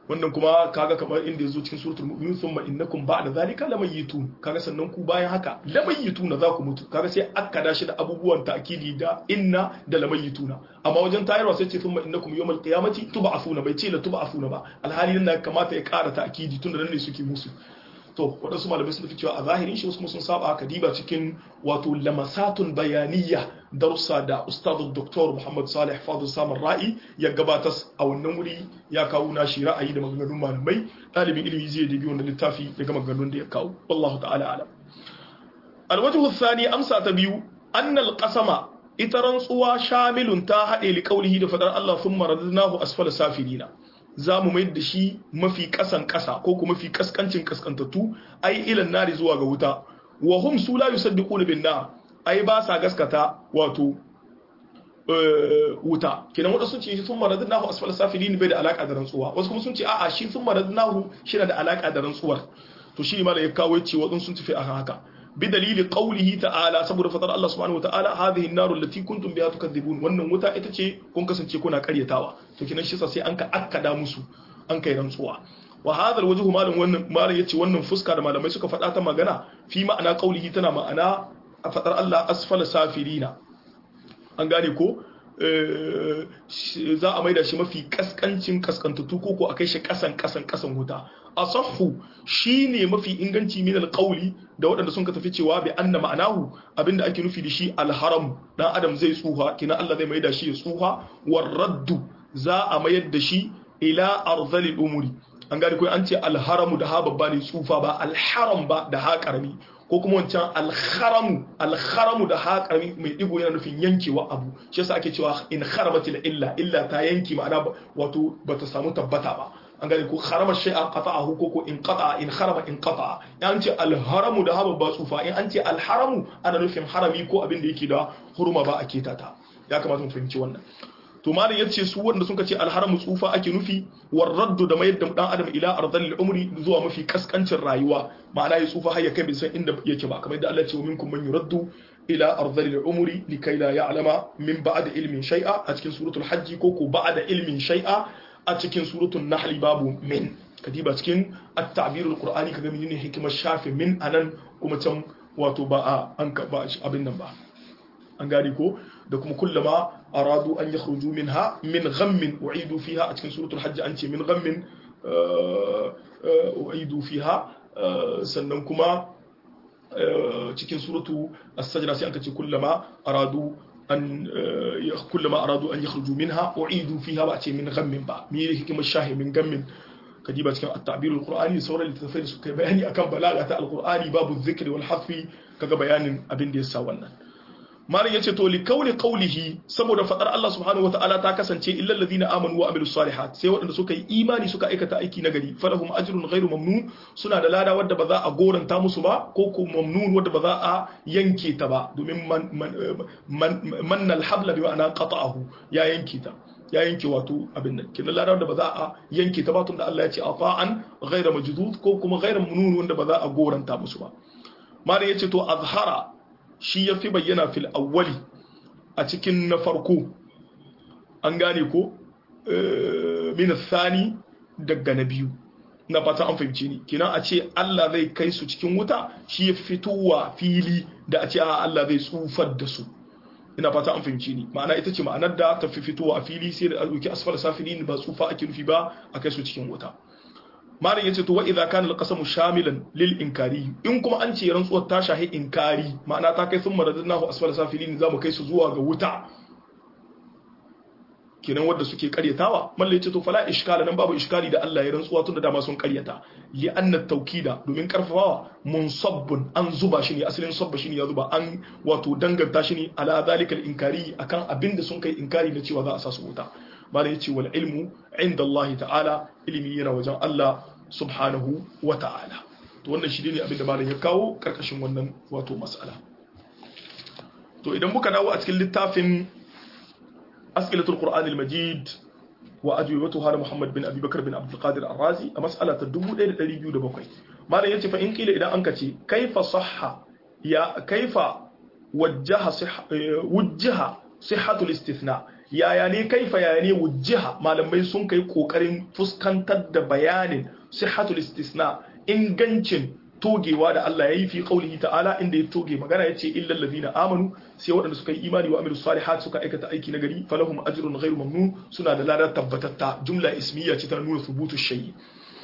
wannan kuma kaga kamar inda yazo cikin suratul mu'minun thumma innakum ba'da zalika lamayitun kaga sannan ku bayan haka lamayituna za ku mutu kaga sai aka dashi da abubuwan ta'kidi da inna da lamayituna amma wajen tayarwa sai ce thumma innakum yawmal qiyamati tub'athuna bai ce la tub'athuna ba alhali nan kamata ya ƙara ta'kidi tunda nan ne suke musu to waɗansu malamai sun fi cewa a zahirin shi wasu kuma sun saba haka diba cikin wato lamasatun bayaniya darussa da ustadu doktor muhammad salih fadu samun ra'i ya gabatar a wannan wuri ya kawo nashi ra'ayi da maganganun malamai ɗalibin ilimi zai dabi wannan littafi daga maganganun da ya kawo wallahu ta'ala alam alwajhu thani amsa ta biyu annal qasama ita rantsuwa shamilun ta haɗe li qawlihi da fadar Allah thumma radadnahu asfala safilina za mu mai da shi mafi kasan kasa ko kuma mafi kaskancin kaskantattu ai ilan nari zuwa ga wuta wa hum su la yusaddiquna bin nar ai ba sa gaskata wato wuta kenan wanda sun ce shi sun maradnahu asfal safilin bai da alaka da rantsuwa wasu kuma sun ce a'a shi sun maradnahu shi da alaka da rantsuwar to shi ma da ya kawo ce wadun sun tafi akan haka بدليل قوله تعالى saboda fadar Allah subhanahu wataala hadhihi an-nar allati kuntum biha tukadhibun wannan wuta ita ce kun kasance kuna karyatawa to kinan shi sai an ka akkada musu an kai rantsuwa wa hadha al-wajhu malam wannan malam yace wannan fuska da malamai suka faɗa ta magana fi ma'ana qaulihi tana ma'ana a fadar Allah asfala safirina an gane ko za a maida shi mafi kaskancin kaskantattu ko ko a kai shi kasan kasan kasan wuta asahhu shine mafi inganci min alqawli da waɗanda sun ka tafi cewa bi anna ma'anahu abinda ake nufi da shi alharam dan adam zai tsuha kina Allah zai maida shi ya tsuha war raddu za a mayar da shi ila arzali umuri an gane ko an ce alharamu da ha babba ne tsufa ba alharam ba da ha karami ko kuma wancan alharamu alharamu da ha karami mai digo yana nufin yankewa abu shi yasa ake cewa in kharabatil illa illa ta yanki ma'ana wato bata samu tabbata ba an gane ko harama shay'a qata'ahu ko ko in qata'a in harama in qata'a an ce alharamu da haba ba tsufa in an ce alharamu ana nufin harami ko abin da yake da huruma ba a keta ta ya kamata mu fahimci wannan to malam yace su wanda sun ce alharamu tsufa ake nufi war raddu da mayar da dan adam ila ardal umri zuwa mafi kaskancin rayuwa ma'ana ya tsufa har ya kai bai san inda yake ba kamar yadda Allah ya ce minkum man yuraddu ila ardal umri likai la ya'lama min ba'da ilmin shay'a a cikin suratul hajji ko ko ba'da ilmin shay'a a cikin suratul nahli babu min kadiba cikin at-ta'birul qur'ani kaga menene hikimar shafe min anan kuma can wato ba a an ka ba abin nan ba an gani ko da kuma kullama aradu an yakhruju minha min ghammin u'idu fiha a cikin suratul hajj an ce min ghammin u'idu fiha sannan kuma cikin suratu as-sajda sai an ce kullama aradu an kullama aradu an yakhruju minha u'idu fiha ba ce min ghammin ba me yake hikimar shahi min ghammin kadiba cikin at-ta'bir al-qur'ani da sauran littattafai da suka bayani akan balaga ta al-qur'ani babu dhikri wal hafi kaga bayanin abin da yasa wannan malam yace to li kauli qawlihi saboda fadar Allah subhanahu wataala ta kasance illal ladina amanu wa amilus salihat sai waɗanda suka yi imani suka aikata aiki nagari falahum ajrun ghairu mamnun suna da lada wadda ba za a goranta musu ba ko ko mamnun wadda ba za a yanke ta ba domin man man alhabla bi ma'ana qata'ahu ya yanke ta ya yanke wato abin nan kidan lada wadda ba za a yanke ta ba tunda Allah ya ce ata'an ghairu majdud ko kuma ghairu mamnun wanda ba za a goranta musu ba malam yace to azhara shi ya fi bayyana fil awwali a cikin na farko an gane ko min thani daga na biyu na fata an fahimci ni kina a ce Allah zai kai su cikin wuta shi ya fitowa fili da a ce a Allah zai tsufar da su ina fata an fahimci ni ma'ana ita ce ma'anar da ta fi fitowa a fili sai da alƙi asfal safilin ba tsufa ake nufi ba a kai su cikin wuta malam yace to wa idza kana alqasamu shamilan lil inkari in kuma an ce rantsuwar ta shahi inkari ma'ana ta kai sun maradnahu asfala safilin zamu kai su zuwa ga wuta kenan wanda suke karyatawa mallan yace to fala iskala nan babu iskali da Allah ya rantsuwa tun da dama sun karyata li anna tawkida domin karfafawa munsabbun an zuba shi ne asalin sabba shi ne ya zuba an wato danganta shi ne ala zalikal inkari akan abinda sun kai inkari da cewa za a sa su wuta malam yace wal ilmu inda Allah ta'ala ilimi yana wajen Allah subhanahu wa ta'ala to wannan shi ne abinda malam ya kawo karkashin wannan wato mas'ala to idan muka dawo a cikin littafin as'ilatul qur'an al-majid wa ajwibatuha da Muhammad bin Abi Bakar bin Abdul Qadir Ar-Razi a mas'ala ta 1207 malam yace fa in kila idan an kace kaifa sahha ya kaifa wajjaha wajjaha sihhatul istithna yaya ne kaifa yaya ne wujjiha malamai sun kai kokarin fuskantar da bayanin sihhatul istisna ingancin togewa da Allah ya yi fi qaulihi ta'ala inda ya toge magana yace illal ladina amanu sai waɗanda suka yi imani wa amilus salihat suka aikata aiki na gari falahum ajrun ghairu mamnun suna da ladar tabbatatta jumla ismiya ce ta nuna thubutu shay'i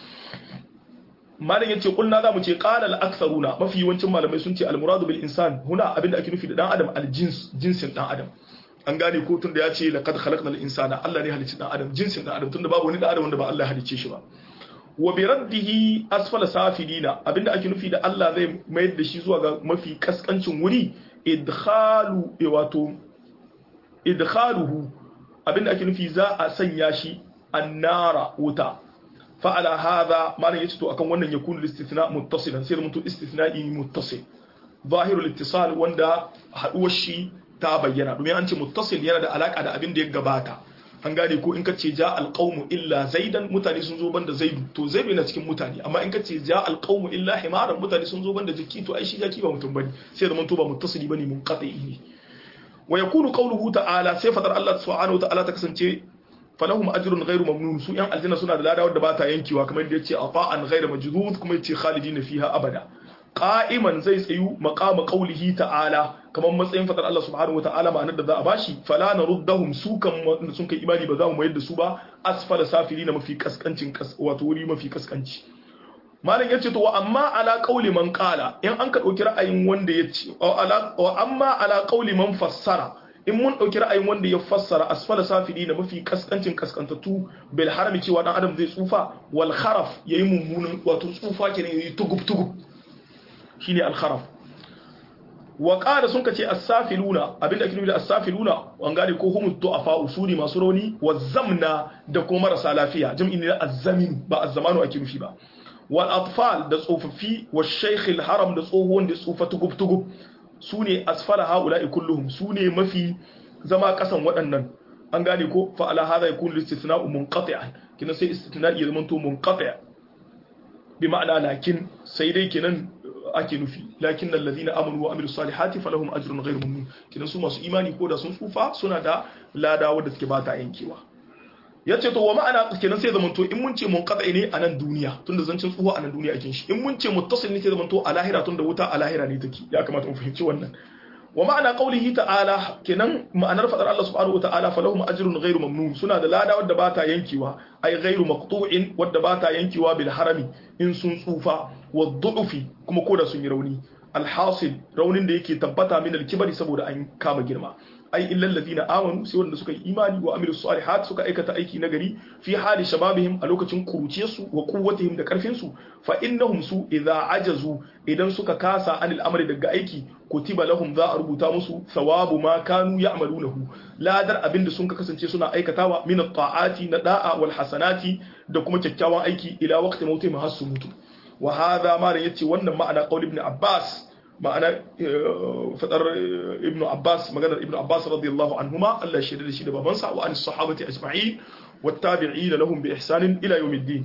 malam yace kulna zamu ce qala al-aktharuna mafi yawancin malamai sun ce al-muradu bil insan huna abinda ake nufi da dan adam al-jins jinsin dan adam an gane ko tunda ya ce laqad khalaqnal insana Allah ne halicci dan adam jinsin dan adam tunda babu wani dan adam wanda ba Allah ya halicce shi ba wa bi raddihi asfala safilina abinda ake nufi da Allah zai mayar da shi zuwa ga mafi kaskancin wuri idkhalu wato idkhaluhu abinda ake nufi za a sanya shi annara wuta fa ala hadha malan yace to akan wannan yakunu istithna muttasilan sai mun to istithna'i muttasil zahirul ittisal wanda haduwar shi ta bayyana domin an ce muttasil yana da alaka da abin da ya gabata an gane ko in ka ce ja alqaumu illa zaidan mutane sun zo banda zaidu to zaidu yana cikin mutane amma in ka ce ja alqaumu illa himaran mutane sun zo banda jiki to ai shi jaki ba mutum bane sai zaman to ba muttasili bane munqati ne wa yakunu qawluhu ta'ala sai fadar Allah subhanahu wa ta'ala ta kasance falahum ajrun ghairu mamnun su yan aljanna suna da lada wadda ba ta yankewa kamar yadda yace ata'an ghairu majdud kuma yace khalidina fiha abada qa'iman zai tsayu maqama qawlihi ta'ala kamar matsayin fadar Allah subhanahu wa ta'ala ma'anar da za a bashi fala naruddahum su kan sun kai imani ba za mu mayar da su ba asfala safilina mafi kaskancin wato wuri mafi kaskanci malam yace to wa amma ala qawli man qala in an ka dauki ra'ayin wanda yace wa amma ala qawli man fassara in mun dauki ra'ayin wanda ya fassara asfala safilina mafi kaskancin kaskantattu bil harami cewa dan adam zai tsufa wal kharaf yayi mummunan wato tsufa kenan yayi tugub tugub shine al kharaf wa qala sun kace as-safiluna abinda ake nufi da as-safiluna an gane ko humu du'afa usuli masu rauni wa zamna da kuma marasa lafiya jam'i ne az-zamin ba az-zamanu ake nufi ba wal atfal da tsofaffi wa shaykh al-haram da tsohon da tsufa tugub tugub sune asfala haula'i kulluhum sune mafi zama kasan waɗannan an gane ko fa ala hadha yakun al-istithna'u munqati'an kina sai istithna'i ya zama to munqati' bi ma'ana lakin sai dai kenan ake nufi lakin alladhina amanu wa amilus salihati falahum ajrun ghairu mamnun kina su masu imani ko da sun tsufa suna da lada wanda suke bata yankewa yace to wa ma'ana kenan sai zamanto in mun ce mun qat'i ne a nan duniya tunda zancin tsufa a nan duniya ake shi in mun ce muttasil ne sai zamanto a lahira tunda wuta a lahira ne take ya kamata mu fahimci wannan wa ma'ana qaulihi ta'ala kenan ma'anar fadar Allah subhanahu wa ta'ala falahum ajrun ghairu mamnun suna da lada wadda bata yankewa ay ghairu maqtu'in wadda bata yankewa bil harami in sun tsufa wa du'ufi kuma koda sun yi rauni alhasil raunin da yake tabbata min al-kibari saboda an kama girma ai illal ladina amanu sai wanda suka yi imani wa amilus salihat suka aikata aiki nagari fi hali shababihim a lokacin kuruciyarsu wa quwwatihim da karfin su fa innahum su idza ajazu idan suka kasa anil amri daga aiki kutiba lahum za a rubuta musu thawabu ma kanu ya'malunahu ladar abinda sun kasance suna aikatawa min at-ta'ati na da'a wal hasanati da kuma kyakkyawan aiki ila waqti mautihim har su mutu wa hadha ma yace wannan ma'ana qaul ibn abbas ma'ana fadar ibn abbas maganar ibn abbas radiyallahu anhuma Allah shi da shi da babansa wa an sahabati ajma'in wattabi'in lahum bi ihsanin ila yawmiddin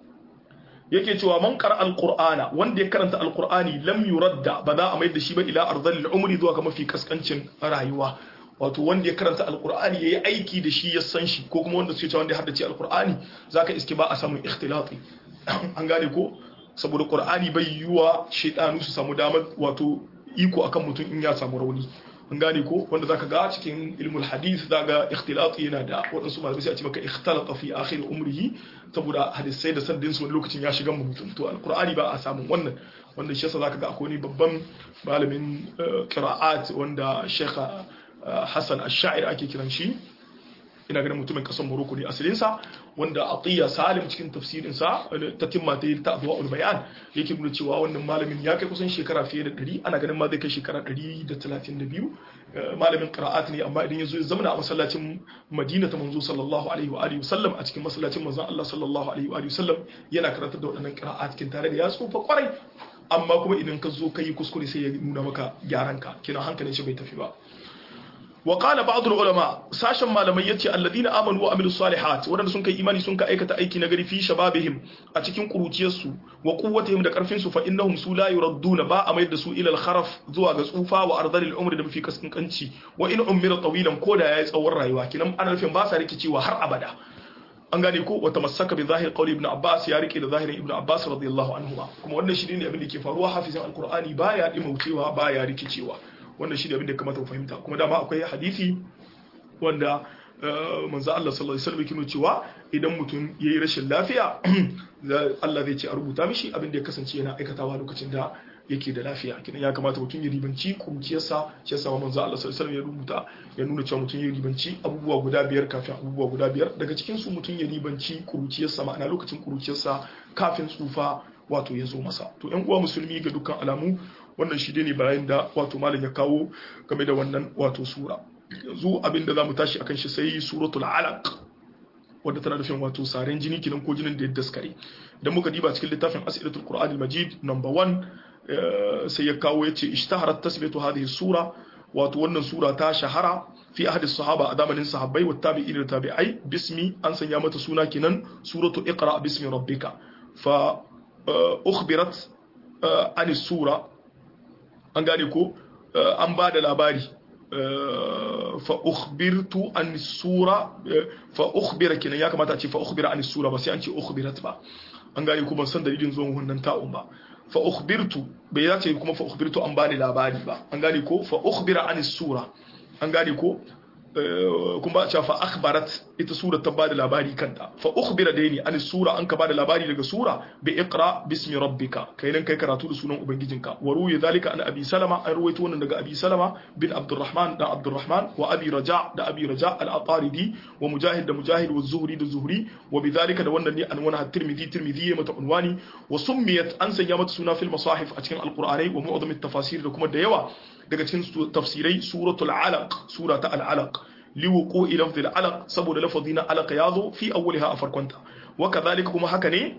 yake cewa man qara alqur'ana wanda ya karanta alqur'ani lam yuradda ba za a mai da shi ba ila ardhil umri zuwa ga mafi kaskancin rayuwa wato wanda ya karanta alqur'ani yayi aiki da shi ya san shi ko kuma wanda suke cewa wanda ya haddace alqur'ani zaka iske ba a samun ikhtilati an gane ko saboda qur'ani bai yiwa shaytanu su samu damar wato iko akan mutum in ya samu rauni an gane ko wanda zaka ga cikin ilmul hadith zaka ikhtilati yana da wadansu malamai sai a ce maka ikhtalata fi akhir umrihi saboda hadisai da saddin su wani lokacin ya shiga mutum to alqur'ani ba a samu wannan wanda shi yasa zaka ga akwai ni babban malamin qira'at wanda Sheikh Hassan Ash-Sha'ir ake kiran shi ina ganin mutumin kasar Morocco ne asalinsa wanda Atiya Salim cikin tafsirinsa ta timma ta yi ta Adwa'ul Bayan yake nuna cewa wannan malamin ya kai kusan shekara fiye da 100 ana ganin ma zai kai shekara 132 malamin qira'at ne amma idan yazo ya zama a masallacin Madina ta manzo sallallahu alaihi wa alihi wasallam a cikin masallacin manzon Allah sallallahu alaihi wa alihi wasallam yana karantar da waɗannan qira'at cikin tare da ya tsufa kwarai amma kuma idan ka zo kai kuskure sai ya nuna maka gyaran ka kina hankalin shi bai tafi ba wa qala ba'd ulama sashen malamai yace alladina amanu wa amilus salihat wadanda sun kai imani sun ka aikata aiki na gari fi shababihim a cikin kuruciyarsu wa quwwatihim da karfin su fa innahum su la yuradduna ba a mayar da su ila al-kharaf zuwa ga tsufa wa ardalil umri da mafi kaskanci wa in ummira tawilan koda yayi tsawon rayuwa kinan ana nufin ba sa rikicewa har abada an gane ko wata masaka bi zahir qawli ibn abbas ya rike da zahirin ibn abbas radiyallahu anhu kuma wannan shi ne abin da ke faruwa hafizin alqur'ani baya dimaucewa baya rikicewa wannan shi ne abin da kamata ku fahimta kuma dama akwai hadisi wanda manzo Allah sallallahu alaihi wasallam yake cewa idan mutum yayi rashin lafiya Allah zai ce a rubuta mishi abin da ya kasance yana aikatawa lokacin da yake da lafiya kidan ya kamata mutum ya ribanci kuruciyarsa shi yasa manzo Allah sallallahu alaihi wasallam ya rubuta ya nuna cewa mutum ya ribanci abubuwa guda biyar kafin abubuwa guda biyar daga cikin su mutum ya ribanci kuruciyarsa ma'ana lokacin kuruciyarsa kafin tsufa wato ya zo masa to ƴan uwa musulmi ga dukkan alamu wannan shi ne bayan da wato malam ya kawo game da wannan wato sura yanzu abinda zamu tashi akan shi sai suratul alaq wadda tana nufin wato saren jini kinan ko jinin da ya daskare idan muka diba cikin littafin asilatul qur'an al-majid number 1 sai ya kawo yace ishtaharat tasbihatu hadhihi sura wato wannan sura ta shahara fi ahadi sahaba a zamanin sahabbai wa tabi'in da tabi'ai bismi an sanya mata suna kinan suratu iqra bismi rabbika fa ukhbirat an sura an gane ko an ba da labari fa ukhbirtu an sura fa ukhbira kinan ya kamata a ce fa ukhbira an sura ba sai an ce ukhbirat ba an gane ko ban san dalilin zuwan wannan ta'un ba fa ukhbirtu bai ya ce kuma fa ukhbirtu an bani labari ba an gane ko fa ukhbira an sura an gane ko kuma a ce fa akhbarat ita sura ta bada labari kanta fa ukhbira daini an sura an ka bada labari daga sura bi iqra bismi rabbika kai nan kai karatu da sunan ubangijinka wa ruwi zalika an abi salama an ruwaito wannan daga abi salama bin abdurrahman da abdurrahman wa abi raja da abi raja al-ataridi wa mujahid da mujahid wa zuhri da zuhri wa bidhalika da wannan ne an wani tirmidhi tirmidhi mata unwani wa summiyat an sanya mata suna fil masahif a cikin alqur'anai wa mu'adham at-tafasir da kuma da yawa daga cikin tafsirai suratul alaq surata al-alaq liwuqu lafzi al-alaq saboda lafazi na alaq yazo fi awwaliha a farkonta wa kadhalika kuma haka ne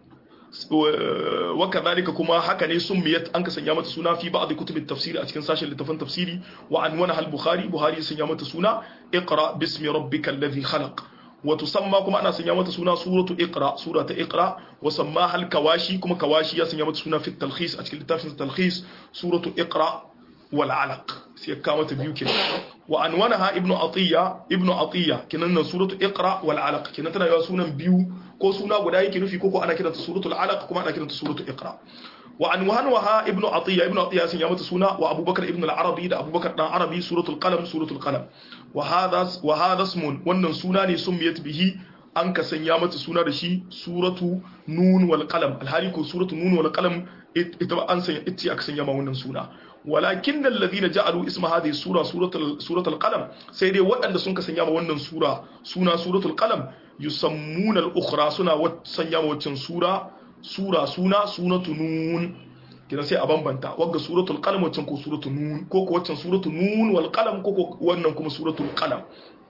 wa kadhalika kuma haka ne summiyat an ka sanya mata suna fi ba'd kutub at-tafsir a cikin sashen littafin tafsiri wa anwana al-bukhari buhari ya sanya mata suna iqra bismi rabbikal ladhi khalaq wa tusamma kuma ana sanya mata suna suratu iqra surata iqra wa sammaha al-kawashi kuma kawashi ya sanya mata suna fi talkhis a cikin littafin talkhis suratu iqra wal alaq sai ka mata biyu kenan wa anwanaha ibnu atiya ibnu atiya kinan nan suratu iqra wal alaq kinan tana yawa sunan biyu ko suna guda yake nufi ko ko ana kiranta suratul alaq kuma ana kiranta suratu iqra wa anwanaha ibnu atiya ibnu atiya sun ya mata suna wa abubakar ibnu al-arabi da abubakar dan arabi suratul qalam suratul qalam wa hadha wa hadha ismun wannan suna ne summiyat bihi an ka sanya mata suna da shi suratu nun wal qalam alhali ko suratu nun wal qalam ita an sanya ita aka sanya ma wannan suna walakin alladhina ja'alu isma hadhihi sura suratul suratul qalam sai dai waɗanda sun ka sanya ma wannan sura suna suratul qalam yusammuna al-ukhra suna sanya ma waccan sura sura suna sunatu nun kina sai a bambanta wagga suratul qalam waccan ko suratul nun ko ko waccan suratul nun wal qalam ko ko wannan kuma suratul qalam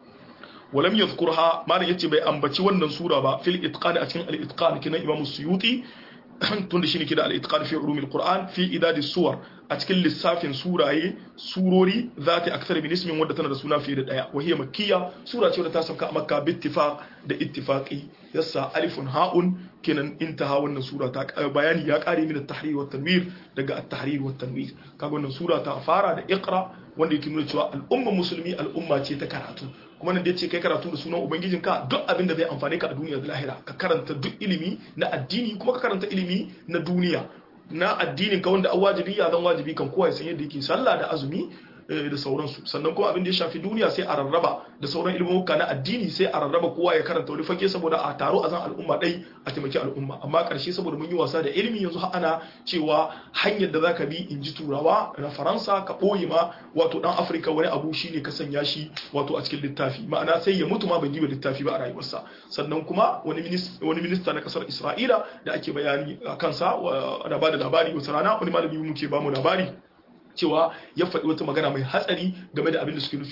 ولم يذكرها ما yace bai ambaci wannan sura ba fil itqan a cikin al itqan kina imam suyuti tunda shine kida al itqan fi ulum al qur'an fi idad as suwar a cikin lissafin suraye surori zati akthar min ismin wanda tana da suna fiye da daya wa hiya makkiya sura ce wadda ta sauka a makka bi ittifaq da ittifaqi yassa alifun ha'un kenan intaha wannan sura ta bayani ya kare min at-tahrir wa tanwir daga at-tahrir wa tanwir kaga wannan sura ta fara da iqra wanda yake nuna cewa al'umma musulmi al'umma ce ta karatu kuma nan da yace kai karatu da sunan ubangijinka duk abin da zai amfane ka a duniya da lahira ka karanta duk ilimi na addini kuma ka karanta ilimi na duniya na addinin ka wanda wajibi ya zan wajibi kan kowa ya san yadda yake sallah da azumi da sauransu sannan kuma abin da ya shafi duniya sai a rarraba da sauran ilmuka na addini sai a rarraba kowa ya karanta wani fage saboda a taro a zan al'umma ɗai a taimaki al'umma amma ƙarshe saboda mun yi wasa da ilimi yanzu ana cewa hanyar da zaka bi in ji turawa na faransa ka ɓoye ma wato ɗan afirka wani abu shine ka sanya shi wato a cikin littafi ma'ana sai ya mutu ma bai ba littafi ba a rayuwarsa sannan kuma wani minista na ƙasar isra'ila da ake bayani a kansa ana ba da labari wata rana wani malami muke ba mu labari cewa ya faɗi wata magana mai hatsari game da abin da suke nufi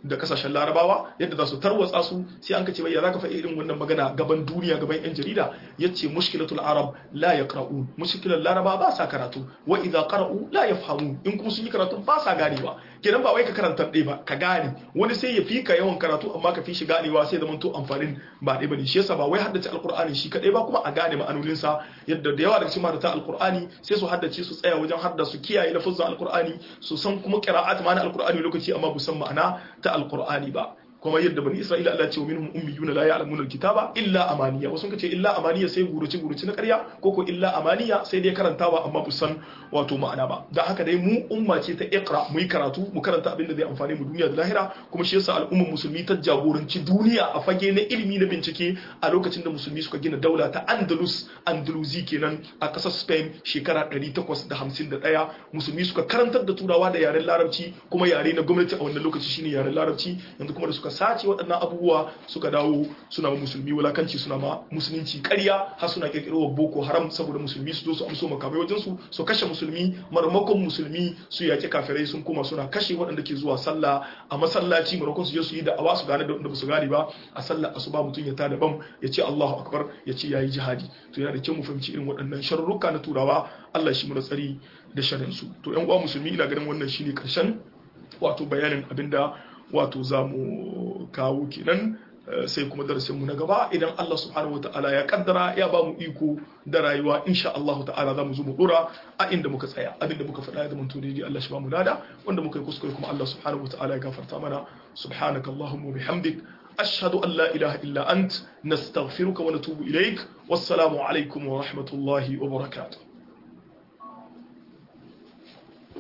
da kasashen larabawa yadda za su tarwatsa su sai an kace ya zaka faɗi irin wannan magana gaban duniya gaban yan jarida yace mushkilatul arab la yaqra'un mushkilatul laraba ba sa karatu wa idza qara'u la yafhamu in kuma sun yi karatu ba sa ganewa kenan ba wai ka karanta ɗaya ba ka gane wani sai ya fi ka yawan karatu amma ka fi shi ganewa sai da to amfanin ba ɗaya bane shi yasa ba wai haddace alqur'ani shi kadai ba kuma a gane ma'anonin sa yadda da yawa daga cikin mahaddata alqur'ani sai su haddace su tsaya wajen hadda su kiyaye lafazin alqur'ani su san kuma qira'at ma'ana alqur'ani lokaci amma bu san ma'ana ta alqur'ani ba kuma yadda bani isra'ila Allah ce wa minhum ummiyuna la ya'lamuna alkitaba illa amaniya wasu kace illa amaniya sai guruci guruci na ƙarya ko ko illa amaniya sai dai karantawa amma bu san wato ma'ana ba dan haka dai mu umma ce ta iqra mu yi karatu mu karanta abin da zai amfane mu duniya da lahira kuma shi yasa al'ummar musulmi ta jagoranci duniya a fage na ilimi na bincike a lokacin da musulmi suka gina daula ta Andalus Andalusi kenan a ƙasar Spain shekara 851 musulmi suka karantar da turawa da yaren larabci kuma yare na gwamnati a wannan lokaci shine yaren larabci yanzu kuma da suka sace waɗannan abubuwa suka dawo suna ma musulmi wulakanci suna ma musulunci ƙarya har suna ƙirƙiro boko haram saboda musulmi su zo su amso makamai wajen su su kashe musulmi marmakon musulmi su yaƙi kafirai sun koma suna kashe waɗanda ke zuwa sallah a masallaci marmakon su je su yi da'awa su gane da wanda ba su gane ba a sallah asuba mutum ya tada bam ya ce Allahu akbar ya ce yayi jihadi to yana da kyau mu fahimci irin waɗannan sharruka na turawa Allah shi mu tsari da sharin su to ƴan uwa musulmi ina ganin wannan shine karshen wato bayanin abinda wato za mu kawo kenan sai kuma darasinmu na gaba idan Allah subhanahu wa ta'ala ya kaddara ya ba mu iko da rayuwa insha Allah ta'ala za mu zo mu dora a inda muka tsaya abinda muka faɗa ya zama daidai Allah shi ba mu lada wanda muka yi kuskure kuma Allah subhanahu wa ta'ala ya gafarta mana subhanaka allahumma bihamdik ashhadu an la ilaha illa ant nastaghfiruka wa natubu ilaik wassalamu alaikum wa rahmatullahi wa barakatuh